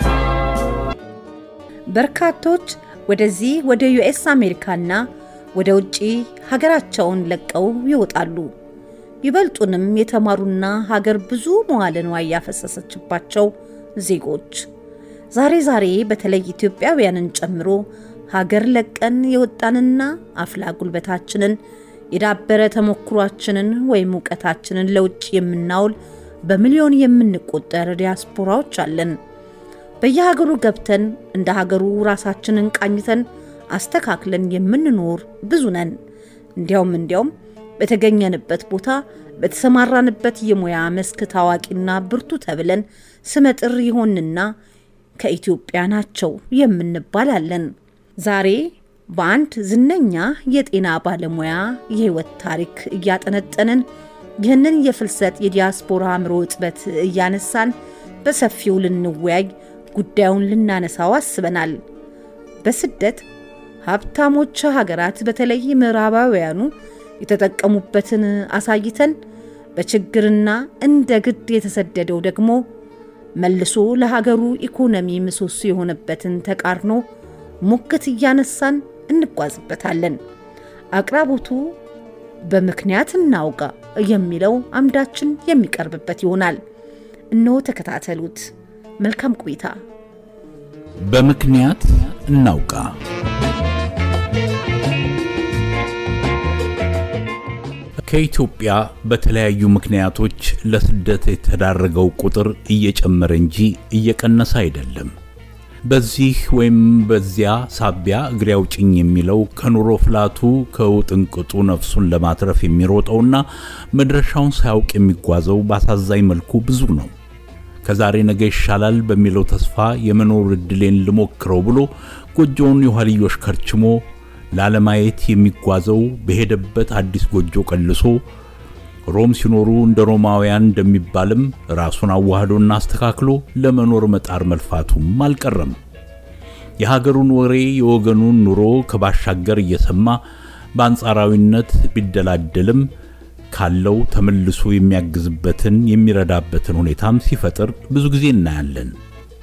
በርካቶች ወደዚህ ወደ ዩኤስ አሜሪካና ወደ ውጪ ሀገራቸውን ለቀው ይወጣሉ። ይበልጡንም የተማሩና ሀገር ብዙ መዋለ ንዋይ ያፈሰሰችባቸው ዜጎች ዛሬ ዛሬ በተለይ ኢትዮጵያውያንን ጨምሮ ሀገር ለቀን የወጣንና አፍላ ጉልበታችንን የዳበረ ተሞክሯችንን ወይም እውቀታችንን ለውጭ የምናውል በሚሊዮን የምንቆጠር ዲያስፖራዎች አለን። በየሀገሩ ገብተን እንደ ሀገሩ ራሳችንን ቃኝተን አስተካክለን የምንኖር ብዙ ነን። እንዲያውም እንዲያውም በተገኘንበት ቦታ በተሰማራንበት የሙያ መስክ ታዋቂና ብርቱ ተብለን ስመጥር ይሆንና ከኢትዮጵያ ናቸው የምንባላለን። ዛሬ በአንድ ዝነኛ የጤና ባለሙያ የህይወት ታሪክ እያጠነጠንን ይህንን የፍልሰት የዲያስፖራ አእምሮ እጥበት እያነሳን በሰፊው ልንወያይ ጉዳዩን ልናነሳው አስበናል። በስደት ሀብታሞች ሀገራት በተለይ ምዕራባውያኑ የተጠቀሙበትን አሳይተን በችግርና እንደ ግድ የተሰደደው ደግሞ መልሶ ለሀገሩ ኢኮኖሚ ምሰሶ የሆነበትን ተቃርኖ ሙግት እያነሳን እንጓዝበታለን። አቅራቦቱ በምክንያት እናውጋ የሚለው አምዳችን የሚቀርብበት ይሆናል። እነሆ ተከታተሉት። መልካም ቆይታ። በምክንያት እናውቃ። ከኢትዮጵያ በተለያዩ ምክንያቶች ለስደት የተዳረገው ቁጥር እየጨመረ እንጂ እየቀነሰ አይደለም። በዚህ ወይም በዚያ ሳቢያ እግሬ አውጭኝ የሚለው ከኑሮ ፍላቱ ከውጥንቅጡ ነፍሱን ለማትረፍ የሚሮጠውና መድረሻውን ሳያውቅ የሚጓዘው በአሳዛኝ መልኩ ብዙ ነው። ከዛሬ ነገ ይሻላል በሚለው ተስፋ የመኖር ዕድሌን ልሞክረው ብሎ ጎጆውን የኋልዮሽ ከርችሞ ላለማየት የሚጓዘው በሄደበት አዲስ ጎጆ ቀልሶ ሮም ሲኖሩ እንደ ሮማውያን እንደሚባልም ራሱን አዋህዶና አስተካክሎ ለመኖር መጣር መልፋቱም አልቀረም። የሀገሩን ወሬ የወገኑን ኑሮ ከባሻገር እየሰማ በአንጻራዊነት ቢደላደልም ካለው ተመልሶ የሚያግዝበትን የሚረዳበትን ሁኔታም ሲፈጥር ብዙ ጊዜ እናያለን።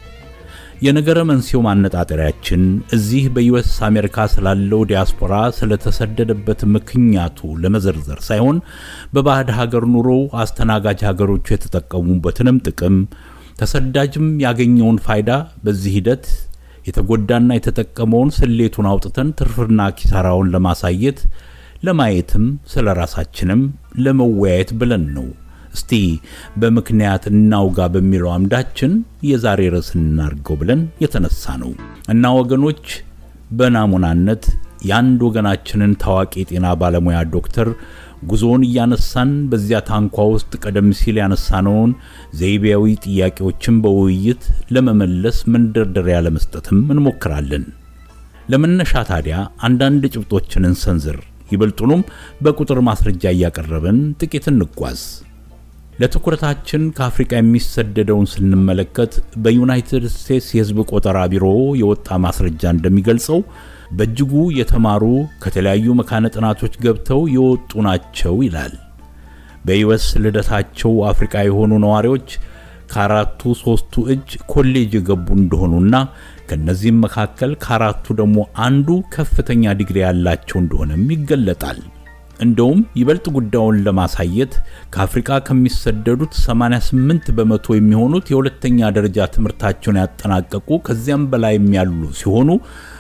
የነገረ መንስኤው ማነጣጠሪያችን እዚህ በዩኤስ አሜሪካ ስላለው ዲያስፖራ ስለተሰደደበት ምክንያቱ ለመዘርዘር ሳይሆን በባዕድ ሀገር ኑሮ አስተናጋጅ ሀገሮቹ የተጠቀሙበትንም ጥቅም ተሰዳጅም ያገኘውን ፋይዳ በዚህ ሂደት የተጎዳና የተጠቀመውን ስሌቱን አውጥተን ትርፍና ኪሳራውን ለማሳየት ለማየትም ስለ ራሳችንም ለመወያየት ብለን ነው። እስቲ በምክንያት እናውጋ በሚለው አምዳችን የዛሬ ርዕስ እናድርገው ብለን የተነሳ ነው እና ወገኖች በናሙናነት የአንድ ወገናችንን ታዋቂ የጤና ባለሙያ ዶክተር ጉዞውን እያነሳን በዚያ ታንኳ ውስጥ ቀደም ሲል ያነሳነውን ዘይቤያዊ ጥያቄዎችን በውይይት ለመመለስ መንደርደሪያ ለመስጠትም እንሞክራለን። ለመነሻ ታዲያ አንዳንድ ጭብጦችን እንሰንዝር። ይበልጡንም በቁጥር ማስረጃ እያቀረብን ጥቂት እንጓዝ። ለትኩረታችን ከአፍሪካ የሚሰደደውን ስንመለከት በዩናይትድ ስቴትስ የሕዝብ ቆጠራ ቢሮ የወጣ ማስረጃ እንደሚገልጸው በእጅጉ የተማሩ ከተለያዩ መካነ ጥናቶች ገብተው የወጡ ናቸው ይላል። በዩኤስ ልደታቸው አፍሪካ የሆኑ ነዋሪዎች ከአራቱ ሶስቱ እጅ ኮሌጅ የገቡ እንደሆኑና ከነዚህም መካከል ከአራቱ ደግሞ አንዱ ከፍተኛ ዲግሪ ያላቸው እንደሆነም ይገለጣል። እንደውም ይበልጥ ጉዳዩን ለማሳየት ከአፍሪካ ከሚሰደዱት 88 በመቶ የሚሆኑት የሁለተኛ ደረጃ ትምህርታቸውን ያጠናቀቁ ከዚያም በላይም ያሉ ሲሆኑ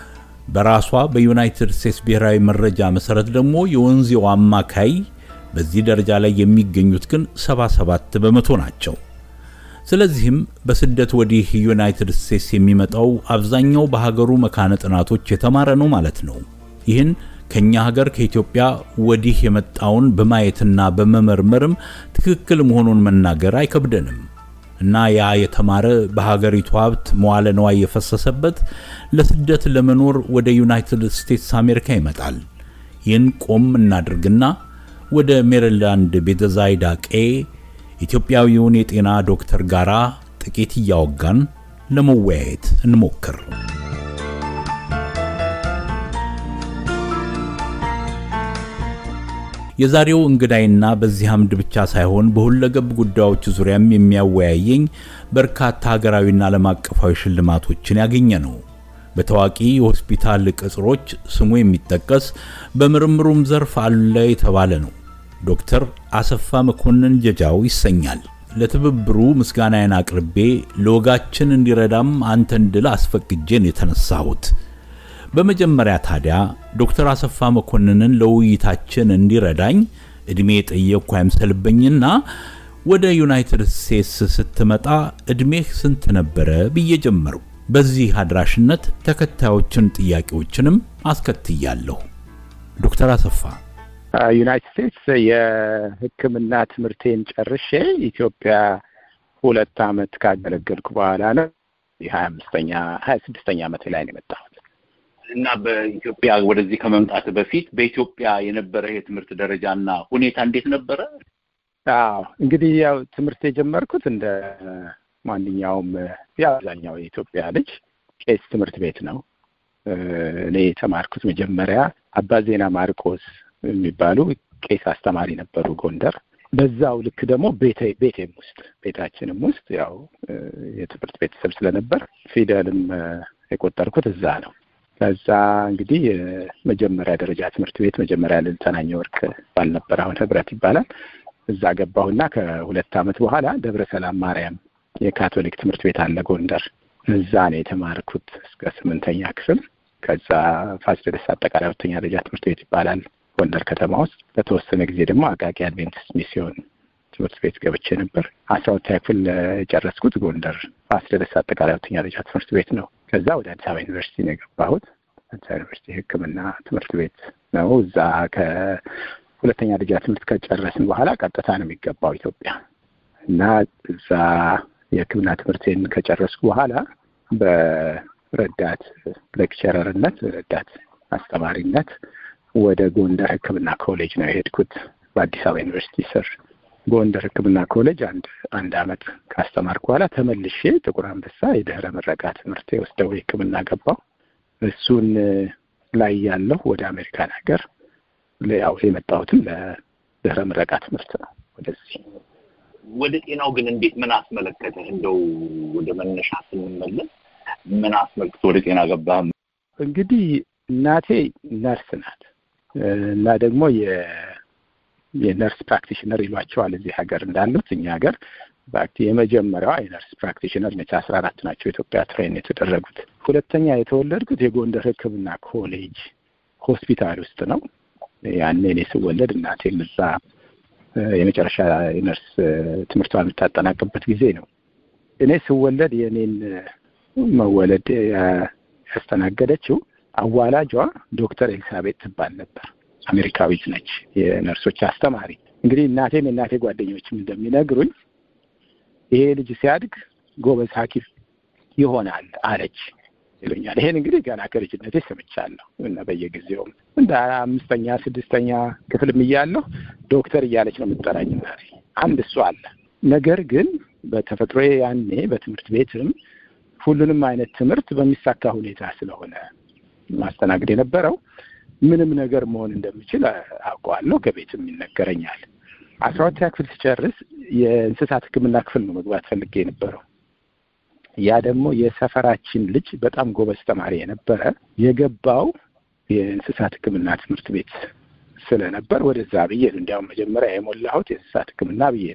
በራሷ በዩናይትድ ስቴትስ ብሔራዊ መረጃ መሰረት ደግሞ የወንዜው አማካይ በዚህ ደረጃ ላይ የሚገኙት ግን 77 በመቶ ናቸው። ስለዚህም በስደት ወዲህ ዩናይትድ ስቴትስ የሚመጣው አብዛኛው በሀገሩ መካነ ጥናቶች የተማረ ነው ማለት ነው። ይህን ከኛ ሀገር ከኢትዮጵያ ወዲህ የመጣውን በማየትና በመመርመርም ትክክል መሆኑን መናገር አይከብደንም እና ያ የተማረ በሀገሪቱ ሀብት መዋለ ነዋይ የፈሰሰበት ለስደት ለመኖር ወደ ዩናይትድ ስቴትስ አሜሪካ ይመጣል። ይህን ቆም እናድርግና ወደ ሜሪላንድ ቤተዛይዳ ቄ ኢትዮጵያዊውን የጤና ዶክተር ጋራ ጥቂት እያወጋን ለመወያየት እንሞክር። የዛሬው እንግዳይና በዚህ አምድ ብቻ ሳይሆን በሁለገብ ጉዳዮች ዙሪያም የሚያወያየኝ በርካታ ሀገራዊና ዓለም አቀፋዊ ሽልማቶችን ያገኘ ነው። በታዋቂ የሆስፒታል ቅጽሮች ስሙ የሚጠቀስ በምርምሩም ዘርፍ አለ የተባለ ነው። ዶክተር አሰፋ መኮንን ጀጃው ይሰኛል። ለትብብሩ ምስጋናዬን አቅርቤ ለወጋችን እንዲረዳም አንተን ድል አስፈቅጄን የተነሳሁት። በመጀመሪያ ታዲያ ዶክተር አሰፋ መኮንንን ለውይይታችን እንዲረዳኝ እድሜ የጠየቅኩ አይምሰልብኝና ወደ ዩናይትድ ስቴትስ ስትመጣ እድሜህ ስንት ነበረ ብዬ ጀመሩ። በዚህ አድራሽነት ተከታዮችን ጥያቄዎችንም አስከትያለሁ። ዶክተር አሰፋ ዩናይትድ ስቴትስ የሕክምና ትምህርቴን ጨርሼ ኢትዮጵያ ሁለት ዓመት ካገለገልኩ በኋላ ነው የሀያ አምስተኛ ሀያ ስድስተኛ ዓመት ላይ ነው የመጣሁት። እና በኢትዮጵያ ወደዚህ ከመምጣት በፊት በኢትዮጵያ የነበረ የትምህርት ደረጃና ሁኔታ እንዴት ነበረ? አዎ እንግዲህ ያው ትምህርት የጀመርኩት እንደ ማንኛውም የአብዛኛው የኢትዮጵያ ልጅ ቄስ ትምህርት ቤት ነው። እኔ የተማርኩት መጀመሪያ አባ ዜና ማርቆስ የሚባሉ ቄስ አስተማሪ ነበሩ ጎንደር። በዛው ልክ ደግሞ ቤቴ ቤቴም ውስጥ ቤታችንም ውስጥ ያው የትምህርት ቤተሰብ ስለነበር ፊደልም የቆጠርኩት እዛ ነው። ከዛ እንግዲህ የመጀመሪያ ደረጃ ትምህርት ቤት መጀመሪያ ልልተናኘ ወርቅ ባልነበር አሁን ህብረት ይባላል። እዛ ገባሁና ከሁለት ዓመት በኋላ ደብረ ሰላም ማርያም የካቶሊክ ትምህርት ቤት አለ ጎንደር። እዛ ነው የተማርኩት እስከ ስምንተኛ ክፍል። ከዛ ፋሲለደስ አጠቃላይ ሁለተኛ ደረጃ ትምህርት ቤት ይባላል ጎንደር ከተማ ውስጥ። በተወሰነ ጊዜ ደግሞ አቃቂ አድቬንቲስት ሚስዮን ትምህርት ቤት ገብቼ ነበር። አስራ ሁለተኛ ክፍል የጨረስኩት ጎንደር ፋሲለደስ አጠቃላይ ሁለተኛ ደረጃ ትምህርት ቤት ነው። ከዛ ወደ አዲስ አበባ ዩኒቨርሲቲ ነው የገባሁት። አዲስ አበባ ዩኒቨርሲቲ ሕክምና ትምህርት ቤት ነው። እዛ ከሁለተኛ ደረጃ ትምህርት ከጨረስን በኋላ ቀጥታ ነው የሚገባው ኢትዮጵያ እና እዛ የሕክምና ትምህርቴን ከጨረስኩ በኋላ በረዳት ሌክቸረርነት ረዳት አስተማሪነት ወደ ጎንደር ሕክምና ኮሌጅ ነው የሄድኩት በአዲስ አበባ ዩኒቨርሲቲ ስር ጎንደር ሕክምና ኮሌጅ አንድ አንድ አመት ካስተማርኩ በኋላ ተመልሼ ጥቁር አንበሳ የድህረ ምረቃ ትምህርት የወስደው ሕክምና ገባው። እሱን ላይ ያለሁ ወደ አሜሪካን ሀገር ያው የመጣሁትም ለድህረ ምረቃ ትምህርት ነው ወደዚህ። ወደ ጤናው ግን እንዴት ምን አስመለከተህ? እንደው ወደ መነሻ ስንመለስ ምን አስመልክቶ ወደ ጤና ገባህ? እንግዲህ እናቴ ነርስ ናት እና ደግሞ የነርስ ፕራክቲሽነር ይሏቸዋል እዚህ ሀገር እንዳሉት እኛ ሀገር የመጀመሪያዋ የነርስ ፕራክቲሽነር ነች። አስራ አራት ናቸው ኢትዮጵያ ትሬን የተደረጉት። ሁለተኛ የተወለድኩት የጎንደር ሕክምና ኮሌጅ ሆስፒታል ውስጥ ነው። ያኔ እኔ ስወለድ እናቴም እዛ የመጨረሻ የነርስ ትምህርቷን የምታጠናቅበት ጊዜ ነው። እኔ ስወለድ የእኔን መወለድ ያስተናገደችው አዋላጇ ዶክተር ኤልሳቤጥ ትባል ነበር። አሜሪካዊት ነች፣ የነርሶች አስተማሪ። እንግዲህ እናቴም የእናቴ ጓደኞችም እንደሚነግሩኝ ይሄ ልጅ ሲያድግ ጎበዝ ሐኪም ይሆናል አለች ይሉኛል። ይሄን እንግዲህ ገና ከልጅነቴ ሰምቻለሁ እና በየጊዜውም እንደ አምስተኛ ስድስተኛ ክፍልም እያለሁ ዶክተር እያለች ነው የምትጠራኝ እናቴ። አንድ እሱ አለ። ነገር ግን በተፈጥሮ ያኔ በትምህርት ቤትም ሁሉንም አይነት ትምህርት በሚሳካ ሁኔታ ስለሆነ ማስተናገድ የነበረው ምንም ነገር መሆን እንደምችል አውቀዋለሁ። ከቤትም ይነገረኛል። አስራ ሁለተኛ ክፍል ስጨርስ የእንስሳት ሕክምና ክፍል ነው መግባት ፈልጌ የነበረው። ያ ደግሞ የሰፈራችን ልጅ በጣም ጎበዝ ተማሪ የነበረ የገባው የእንስሳት ሕክምና ትምህርት ቤት ስለነበር ወደዛ ብዬ ነው። እንዲያውም መጀመሪያ የሞላሁት የእንስሳት ሕክምና ብዬ ነው።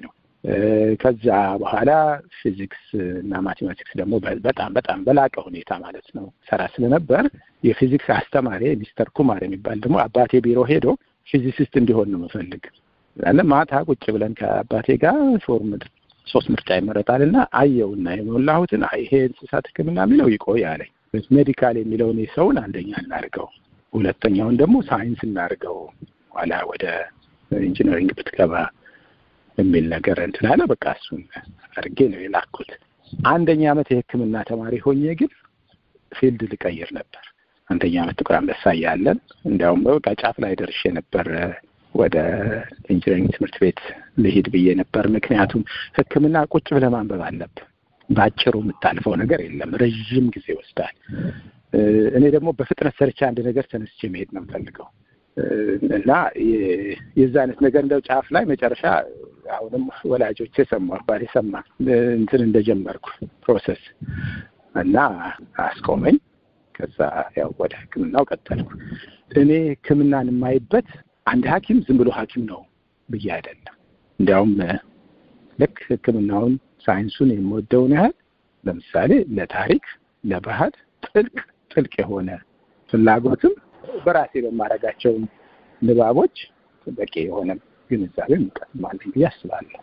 ከዛ በኋላ ፊዚክስ እና ማቴማቲክስ ደግሞ በጣም በጣም በላቀ ሁኔታ ማለት ነው ሰራ ስለነበር የፊዚክስ አስተማሪ ሚስተር ኩማር የሚባል ደግሞ አባቴ ቢሮ ሄዶ ፊዚሲስት እንዲሆን ነው የምፈልግ ያለ ማታ ቁጭ ብለን ከአባቴ ጋር ፎርም ሶስት ምርጫ ይመረጣል እና አየውና የሞላሁትን ይሄ እንስሳት ሕክምና የሚለው ይቆይ አለኝ። ሜዲካል የሚለውን የሰውን አንደኛ እናድርገው፣ ሁለተኛውን ደግሞ ሳይንስ እናድርገው፣ ኋላ ወደ ኢንጂነሪንግ ብትገባ የሚል ነገር እንትን አለ። በቃ እሱን አድርጌ ነው የላኩት። አንደኛ ዓመት የሕክምና ተማሪ ሆኜ ግን ፊልድ ልቀይር ነበር። አንደኛ ዓመት ጥቁር አንበሳ እያለን እንዲያውም በቃ ጫፍ ላይ ደርሼ ነበር ወደ ኢንጂነሪንግ ትምህርት ቤት ልሂድ ብዬ ነበር። ምክንያቱም ሕክምና ቁጭ ብለህ ማንበብ አለብህ። በአጭሩ የምታልፈው ነገር የለም፣ ረዥም ጊዜ ይወስዳል። እኔ ደግሞ በፍጥነት ሰርቻ አንድ ነገር ተነስቼ መሄድ ነው የምፈልገው እና የዛ አይነት ነገር እንደው ጫፍ ላይ መጨረሻ አሁንም ወላጆቼ ሰሙ፣ አባቴ ሰማ እንትን እንደጀመርኩ ፕሮሰስ እና አስቆመኝ። ከዛ ያው ወደ ህክምናው ቀጠልኩ። እኔ ህክምናን የማይበት አንድ ሐኪም ዝም ብሎ ሐኪም ነው ብዬ አይደለም። እንዲያውም ልክ ህክምናውን ሳይንሱን የምወደውን ያህል ለምሳሌ ለታሪክ፣ ለባህል ጥልቅ ጥልቅ የሆነ ፍላጎትም በራሴ በማደርጋቸው ንባቦች በቂ የሆነ ግንዛቤ እንቀስማለን ብዬ አስባለሁ።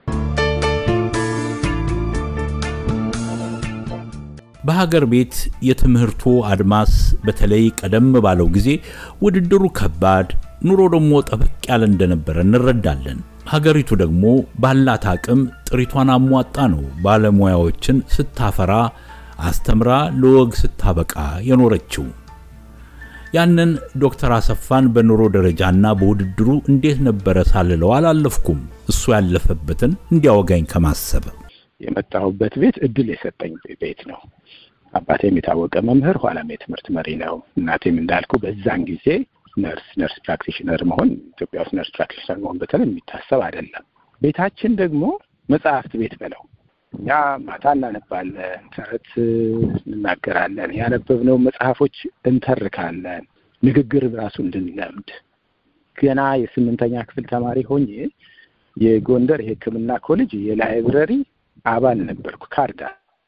በሀገር ቤት የትምህርቱ አድማስ በተለይ ቀደም ባለው ጊዜ ውድድሩ ከባድ፣ ኑሮ ደግሞ ጠበቅ ያለ እንደነበረ እንረዳለን። ሀገሪቱ ደግሞ ባላት አቅም ጥሪቷን አሟጣ ነው ባለሙያዎችን ስታፈራ አስተምራ ለወግ ስታበቃ የኖረችው። ያንን ዶክተር አሰፋን በኑሮ ደረጃና በውድድሩ እንዴት ነበረ ሳልለው አላለፍኩም። እሱ ያለፈበትን እንዲያወጋኝ ከማሰብ የመጣሁበት ቤት እድል የሰጠኝ ቤት ነው። አባቴም የታወቀ መምህር፣ ኋላም የትምህርት መሪ ነው። እናቴም እንዳልኩ በዛን ጊዜ ነርስ ነርስ ፕራክቲሽነር መሆን ኢትዮጵያ ውስጥ ነርስ ፕራክቲሽነር መሆን በተለይ የሚታሰብ አይደለም። ቤታችን ደግሞ መጽሐፍት ቤት በለው እኛ ማታ እናነባለን፣ ተረት እንናገራለን፣ ያነበብነው መጽሐፎች እንተርካለን፣ ንግግር ራሱ እንድንለምድ ገና የስምንተኛ ክፍል ተማሪ ሆኜ የጎንደር የሕክምና ኮሌጅ የላይብረሪ አባል ነበርኩ። ካርዳ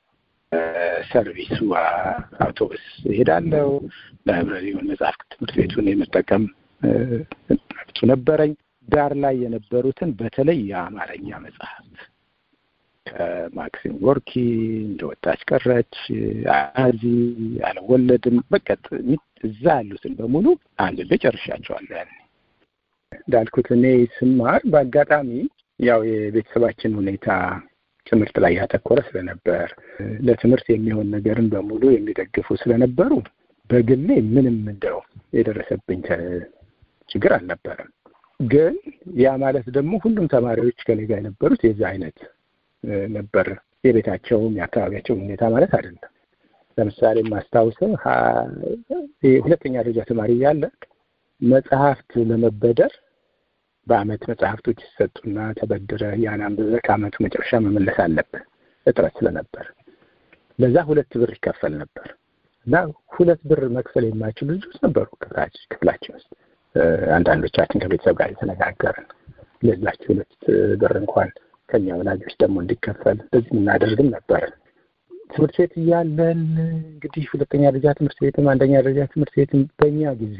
ሰርቪሱ አውቶቡስ ይሄዳለው። ላይብረሪውን መጽሐፍ ትምህርት ቤቱን የመጠቀም መብቱ ነበረኝ። ዳር ላይ የነበሩትን በተለይ የአማርኛ መጽሐፍት ከማክሲም ጎርኪ፣ እንደ ወጣች ቀረች፣ አዚ፣ አልወለድም በቃ እዛ ያሉትን በሙሉ አንብቤ ጨርሻቸዋለሁ። ያኔ እንዳልኩት እኔ ስማር በአጋጣሚ ያው የቤተሰባችን ሁኔታ ትምህርት ላይ ያተኮረ ስለነበር ለትምህርት የሚሆን ነገርን በሙሉ የሚደግፉ ስለነበሩ በግሌ ምንም እንደው የደረሰብኝ ችግር አልነበረም። ግን ያ ማለት ደግሞ ሁሉም ተማሪዎች ከኔ ጋር የነበሩት የዛ አይነት ነበር። የቤታቸውም የአካባቢያቸውም ሁኔታ ማለት አይደለም። ለምሳሌ የማስታውሰው ሁለተኛ ደረጃ ተማሪ እያለ መጽሐፍት ለመበደር በአመት መጽሐፍቶች ይሰጡና ተበድረ ያን አንብበህ ከአመቱ መጨረሻ መመለስ አለብህ። እጥረት ስለነበር ለዛ ሁለት ብር ይከፈል ነበር እና ሁለት ብር መክፈል የማይችሉ ልጆች ነበሩ ክፍላችን ውስጥ። አንዳንዶቻችን ከቤተሰብ ጋር የተነጋገርን ለዛች ሁለት ብር እንኳን ከኛ ወላጆች ደግሞ እንዲከፈል በዚህ የምናደርግም ነበርን። ትምህርት ቤት እያለን እንግዲህ ሁለተኛ ደረጃ ትምህርት ቤትም አንደኛ ደረጃ ትምህርት ቤትም በእኛ ጊዜ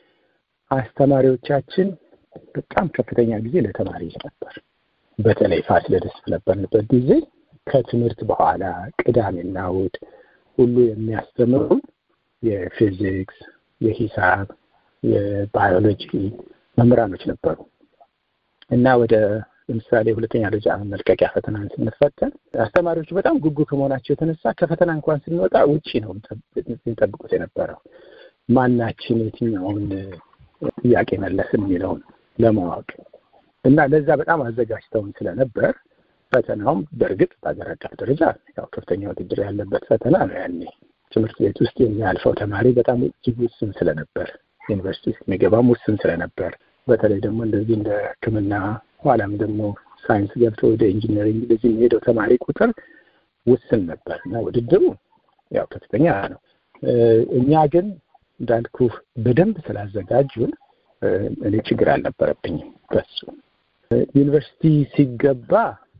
አስተማሪዎቻችን በጣም ከፍተኛ ጊዜ ለተማሪ ነበር። በተለይ ፋሲለደስ በነበርንበት ጊዜ ከትምህርት በኋላ ቅዳሜና እሑድ ሁሉ የሚያስተምሩ የፊዚክስ፣ የሂሳብ፣ የባዮሎጂ መምህራኖች ነበሩ እና ወደ ለምሳሌ ሁለተኛ ደረጃ መልቀቂያ ፈተናን ስንፈተን አስተማሪዎቹ በጣም ጉጉ ከመሆናቸው የተነሳ ከፈተና እንኳን ስንወጣ ውጪ ነው የሚጠብቁት የነበረው ማናችን የትኛውን ጥያቄ መለስን የሚለውን ለማወቅ እና ለዛ በጣም አዘጋጅተውን ስለነበር ፈተናውም በእርግጥ በሀገር አቀፍ ደረጃ ያው ከፍተኛ ውድድር ያለበት ፈተና ነው። ያኔ ትምህርት ቤት ውስጥ የሚያልፈው ተማሪ በጣም እጅግ ውስን ስለነበር፣ ዩኒቨርሲቲ ውስጥ የሚገባም ውስን ስለነበር፣ በተለይ ደግሞ እንደዚህ እንደ ሕክምና ኋላም ደግሞ ሳይንስ ገብቶ ወደ ኢንጂነሪንግ እንደዚህ የሚሄደው ተማሪ ቁጥር ውስን ነበር እና ውድድሩ ያው ከፍተኛ ነው። እኛ ግን እንዳልኩ በደንብ ስላዘጋጁን እኔ ችግር አልነበረብኝም በሱ። ዩኒቨርሲቲ ሲገባ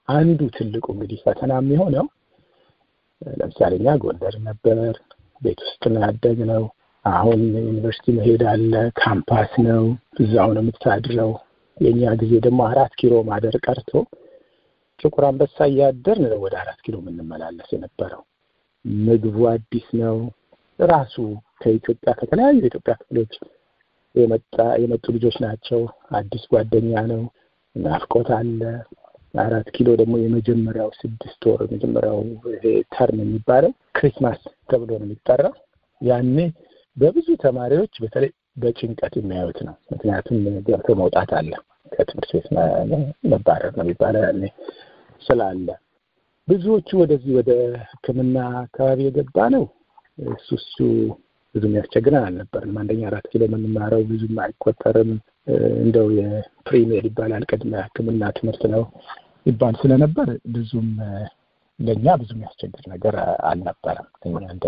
አንዱ ትልቁ እንግዲህ ፈተና የሚሆነው ለምሳሌ እኛ ጎንደር ነበር፣ ቤት ውስጥ ነው ያደግነው። አሁን ዩኒቨርሲቲ መሄድ አለ፣ ካምፓስ ነው፣ እዛው ነው የምታድረው። የእኛ ጊዜ ደግሞ አራት ኪሎ ማደር ቀርቶ ጥቁር አንበሳ እያደርን ነው ወደ አራት ኪሎ የምንመላለስ የነበረው። ምግቡ አዲስ ነው። ራሱ ከኢትዮጵያ ከተለያዩ የኢትዮጵያ ክፍሎች የመጣ የመጡ ልጆች ናቸው። አዲስ ጓደኛ ነው። ናፍቆት አለ። አራት ኪሎ ደግሞ የመጀመሪያው ስድስት ወር የመጀመሪያው ይሄ ተርም የሚባለው ክሪስማስ ተብሎ ነው የሚጠራው። ያኔ በብዙ ተማሪዎች በተለይ በጭንቀት የሚያዩት ነው። ምክንያቱም ገብቶ መውጣት አለ ከትምህርት ቤት መባረር ነው የሚባለው ያኔ ስላለ ብዙዎቹ ወደዚህ ወደ ሕክምና አካባቢ የገባ ነው። እሱ እሱ ብዙም ያስቸግረን አልነበርም። አንደኛ አራት ኪሎ የምንማረው ብዙም አይቆጠርም። እንደው የፕሪሜድ ይባላል ቅድመ ሕክምና ትምህርት ነው ይባል ስለነበር ብዙም ለእኛ ብዙም ያስቸግር ነገር አልነበረም። እኛ እንደ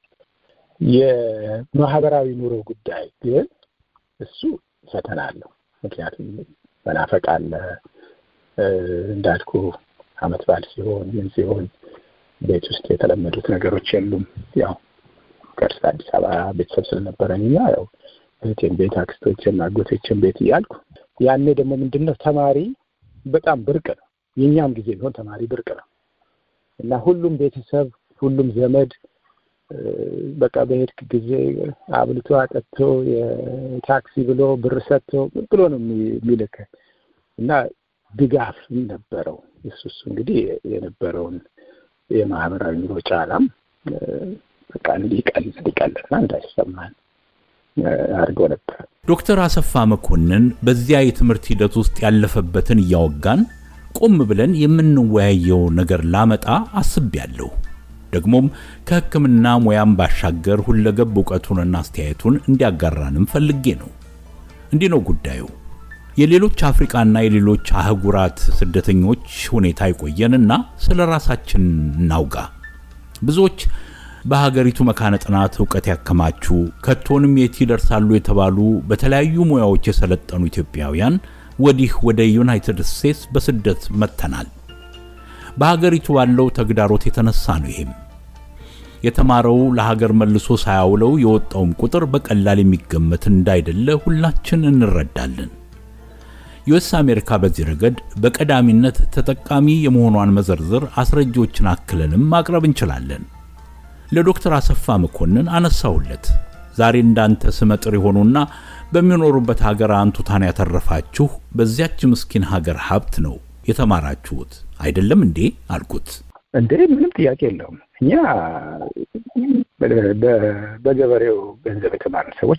የማህበራዊ ኑሮ ጉዳይ ግን እሱ ፈተና አለው። ምክንያቱም መናፈቅ አለ እንዳልኩ አመት በዓል ሲሆን ምን ሲሆን ቤት ውስጥ የተለመዱት ነገሮች የሉም። ያው ቀርስ አዲስ አበባ ቤተሰብ ስለነበረኝ እኛ ያው እህቴን ቤት አክስቶችን፣ አጎቶችን ቤት እያልኩ ያኔ ደግሞ ምንድን ነው ተማሪ በጣም ብርቅ ነው። የእኛም ጊዜ ቢሆን ተማሪ ብርቅ ነው እና ሁሉም ቤተሰብ ሁሉም ዘመድ በቃ በሄድክ ጊዜ አብልቶ አጠጥቶ የታክሲ ብሎ ብር ሰጥቶ ብሎ ነው የሚልክ እና ድጋፍ ነበረው። እሱ እሱ እንግዲህ የነበረውን የማህበራዊ ኑሮ ጫናም በቃ እንዲቀል እንዲቀልና እንዳይሰማን አድርገው ነበር። ዶክተር አሰፋ መኮንን በዚያ የትምህርት ሂደት ውስጥ ያለፈበትን እያወጋን ቆም ብለን የምንወያየው ነገር ላመጣ አስቤያለሁ። ደግሞም ከሕክምና ሙያም ባሻገር ሁለገብ እውቀቱንና አስተያየቱን እንዲያጋራንም ፈልጌ ነው። እንዲህ ነው ጉዳዩ። የሌሎች አፍሪቃና የሌሎች አህጉራት ስደተኞች ሁኔታ ይቆየንና ስለ ራሳችን እናውጋ። ብዙዎች በሀገሪቱ መካነ ጥናት እውቀት ያከማቹ ከቶንም የት ይደርሳሉ የተባሉ በተለያዩ ሙያዎች የሰለጠኑ ኢትዮጵያውያን ወዲህ ወደ ዩናይትድ ስቴትስ በስደት መጥተናል። በሀገሪቱ ባለው ተግዳሮት የተነሳ ነው። ይሄም የተማረው ለሀገር መልሶ ሳያውለው የወጣውም ቁጥር በቀላል የሚገመት እንዳይደለ ሁላችን እንረዳለን። ዩኤስ አሜሪካ በዚህ ረገድ በቀዳሚነት ተጠቃሚ የመሆኗን መዘርዝር አስረጂዎችን አክለንም ማቅረብ እንችላለን። ለዶክተር አሰፋ መኮንን አነሳሁለት። ዛሬ እንዳንተ ስመጥር የሆኑና በሚኖሩበት ሀገር አንቱታን ያተረፋችሁ በዚያች ምስኪን ሀገር ሀብት ነው የተማራችሁት አይደለም እንዴ አልኩት። እንዴ ምንም ጥያቄ የለውም። እኛ በገበሬው ገንዘብ የተማርን ሰዎች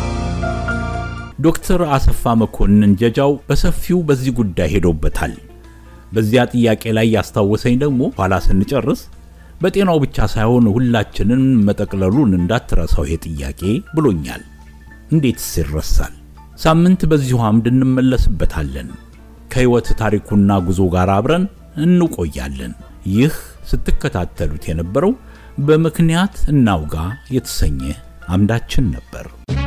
ዶክተር አሰፋ መኮንን ጀጃው በሰፊው በዚህ ጉዳይ ሄዶበታል። በዚያ ጥያቄ ላይ ያስታወሰኝ ደግሞ ኋላ ስንጨርስ በጤናው ብቻ ሳይሆን ሁላችንን መጠቅለሉን እንዳትረሳው ይሄ ጥያቄ ብሎኛል። እንዴትስ ይረሳል? ሳምንት በዚሁ አምድ እንመለስበታለን። ከሕይወት ታሪኩና ጉዞ ጋር አብረን እንቆያለን። ይህ ስትከታተሉት የነበረው በምክንያት እናውጋ የተሰኘ አምዳችን ነበር።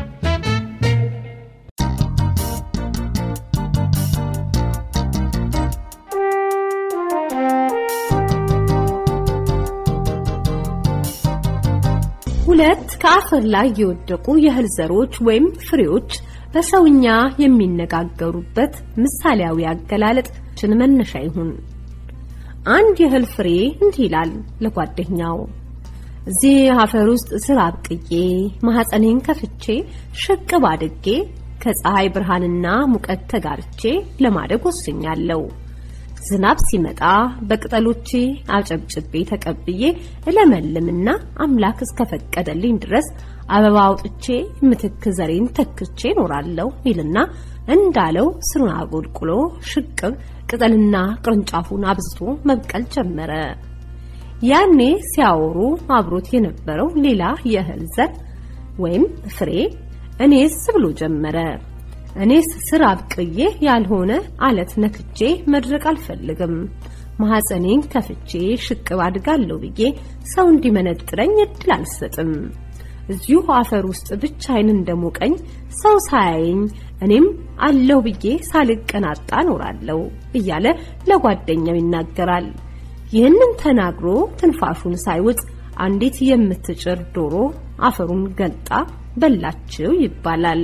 ሁለት ከአፈር ላይ የወደቁ የእህል ዘሮች ወይም ፍሬዎች በሰውኛ የሚነጋገሩበት ምሳሌያዊ አገላለጥችን መነሻ ይሁን። አንድ የእህል ፍሬ እንዲህ ይላል ለጓደኛው፣ እዚህ አፈር ውስጥ ስር አብቅዬ ማህፀኔን ከፍቼ ሽቅብ አድጌ ከፀሐይ ብርሃንና ሙቀት ተጋርቼ ለማደግ ወስኛለሁ። ዝናብ ሲመጣ በቅጠሎቼ አጨብጭቤ ተቀብዬ እለመልምና አምላክ እስከፈቀደልኝ ድረስ አበባ አውጥቼ ምትክ ዘሬን ተክቼ እኖራለሁ ይልና እንዳለው ስሩን አጎልቁሎ ሽቅብ ቅጠልና ቅርንጫፉን አብዝቶ መብቀል ጀመረ። ያኔ ሲያወሩ አብሮት የነበረው ሌላ የእህል ዘር ወይም ፍሬ እኔስ ብሎ ጀመረ። እኔስ ስር አብቅዬ ያልሆነ አለት ነክቼ መድረቅ አልፈልግም። ማህፀኔን ከፍቼ ሽቅብ አድጋለሁ ብዬ ሰው እንዲመነጥረኝ እድል አልሰጥም። እዚሁ አፈር ውስጥ ብቻዬን እንደሞቀኝ ሰው ሳያየኝ እኔም አለሁ ብዬ ሳልቀናጣ እኖራለሁ እያለ ለጓደኛው ይናገራል። ይህንን ተናግሮ ትንፋሹን ሳይውጥ አንዲት የምትጭር ዶሮ አፈሩን ገልጣ በላችው ይባላል።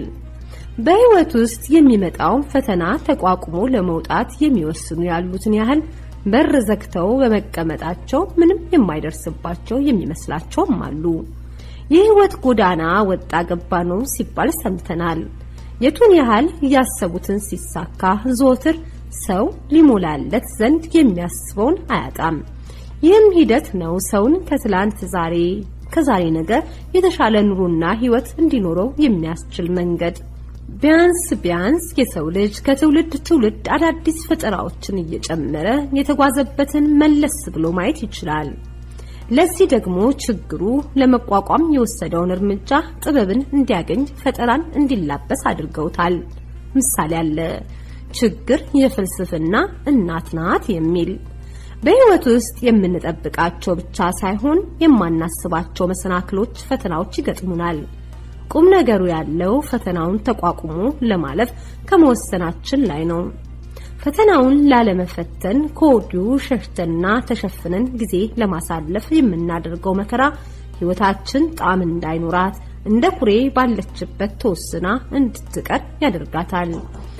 በሕይወት ውስጥ የሚመጣውን ፈተና ተቋቁሞ ለመውጣት የሚወስኑ ያሉትን ያህል በር ዘግተው በመቀመጣቸው ምንም የማይደርስባቸው የሚመስላቸውም አሉ። የሕይወት ጎዳና ወጣ ገባ ነው ሲባል ሰምተናል። የቱን ያህል እያሰቡትን ሲሳካ ዘወትር ሰው ሊሞላለት ዘንድ የሚያስበውን አያጣም። ይህም ሂደት ነው ሰውን ከትላንት ዛሬ ከዛሬ ነገ የተሻለ ኑሮና ሕይወት እንዲኖረው የሚያስችል መንገድ። ቢያንስ ቢያንስ የሰው ልጅ ከትውልድ ትውልድ አዳዲስ ፈጠራዎችን እየጨመረ የተጓዘበትን መለስ ብሎ ማየት ይችላል። ለዚህ ደግሞ ችግሩ ለመቋቋም የወሰደውን እርምጃ ጥበብን እንዲያገኝ ፈጠራን እንዲላበስ አድርገውታል። ምሳሌ አለ። ችግር የፍልስፍና እናት ናት የሚል በሕይወት ውስጥ የምንጠብቃቸው ብቻ ሳይሆን የማናስባቸው መሰናክሎች፣ ፈተናዎች ይገጥሙናል። ቁም ነገሩ ያለው ፈተናውን ተቋቁሞ ለማለፍ ከመወሰናችን ላይ ነው። ፈተናውን ላለመፈተን ከወዲሁ ሸሽተንና ተሸፍነን ጊዜ ለማሳለፍ የምናደርገው መከራ ሕይወታችን ጣዕም እንዳይኖራት እንደ ኩሬ ባለችበት ተወስና እንድትቀር ያደርጋታል።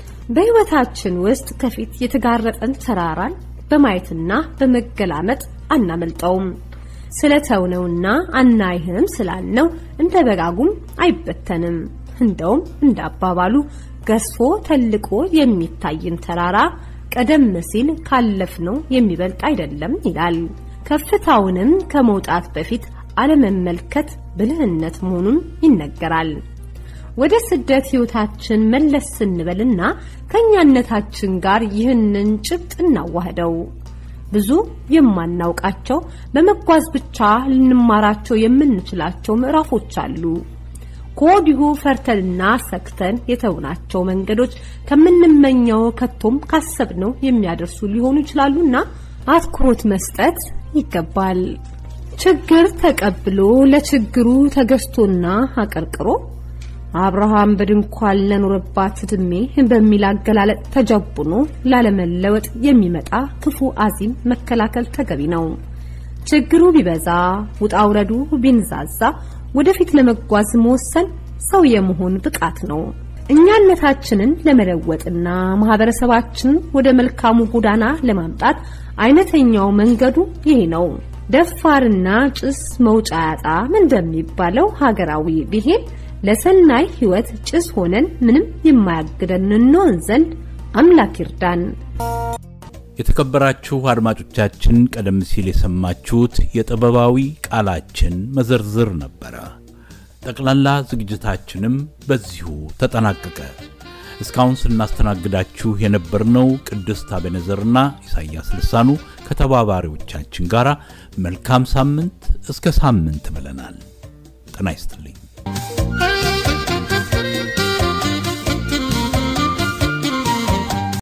በሕይወታችን ውስጥ ከፊት የተጋረጠን ተራራን በማየትና በመገላመጥ አናመልጠውም። ስለተውነውና አናይህም ስላልነው እንደ በጋጉም አይበተንም። እንደውም እንደ አባባሉ ገዝፎ ተልቆ የሚታይን ተራራ ቀደም ሲል ካለፍነው የሚበልጥ አይደለም ይላል። ከፍታውንም ከመውጣት በፊት አለመመልከት ብልህነት መሆኑን ይነገራል። ወደ ስደት ሕይወታችን መለስ ስንበልና ከኛነታችን ጋር ይህንን ጭብጥ እናዋህደው። ብዙ የማናውቃቸው በመጓዝ ብቻ ልንማራቸው የምንችላቸው ምዕራፎች አሉ። ከወዲሁ ፈርተንና ሰክተን የተውናቸው መንገዶች ከምንመኘው ከቶም ካሰብነው የሚያደርሱ ሊሆኑ ይችላሉና አትኩሮት መስጠት ይገባል። ችግር ተቀብሎ ለችግሩ ተገዝቶና አቀርቅሮ አብርሃም በድንኳን ለኖረባት ዕድሜ በሚል አገላለጥ ተጀቡኖ ላለመለወጥ የሚመጣ ክፉ አዚም መከላከል ተገቢ ነው። ችግሩ ቢበዛ ውጣ ውረዱ ቢንዛዛ ወደፊት ለመጓዝ መወሰን ሰው የመሆን ብቃት ነው። እኛነታችንን ለመለወጥና ማህበረሰባችንን ወደ መልካሙ ጎዳና ለማምጣት አይነተኛው መንገዱ ይሄ ነው። ደፋርና ጭስ መውጫ ያጣም እንደሚባለው ሀገራዊ ብሂል ለሰናይ ሕይወት ጭስ ሆነን ምንም የማያግደን እንሆን ዘንድ አምላክ ይርዳን። የተከበራችሁ አድማጮቻችን ቀደም ሲል የሰማችሁት የጥበባዊ ቃላችን መዘርዝር ነበረ። ጠቅላላ ዝግጅታችንም በዚሁ ተጠናቀቀ። እስካሁን ስናስተናግዳችሁ የነበርነው ቅድስት አቤነዘርና ኢሳያስ ልሳኑ ከተባባሪዎቻችን ጋር መልካም ሳምንት፣ እስከ ሳምንት ብለናል። ጤና ይስጥልኝ።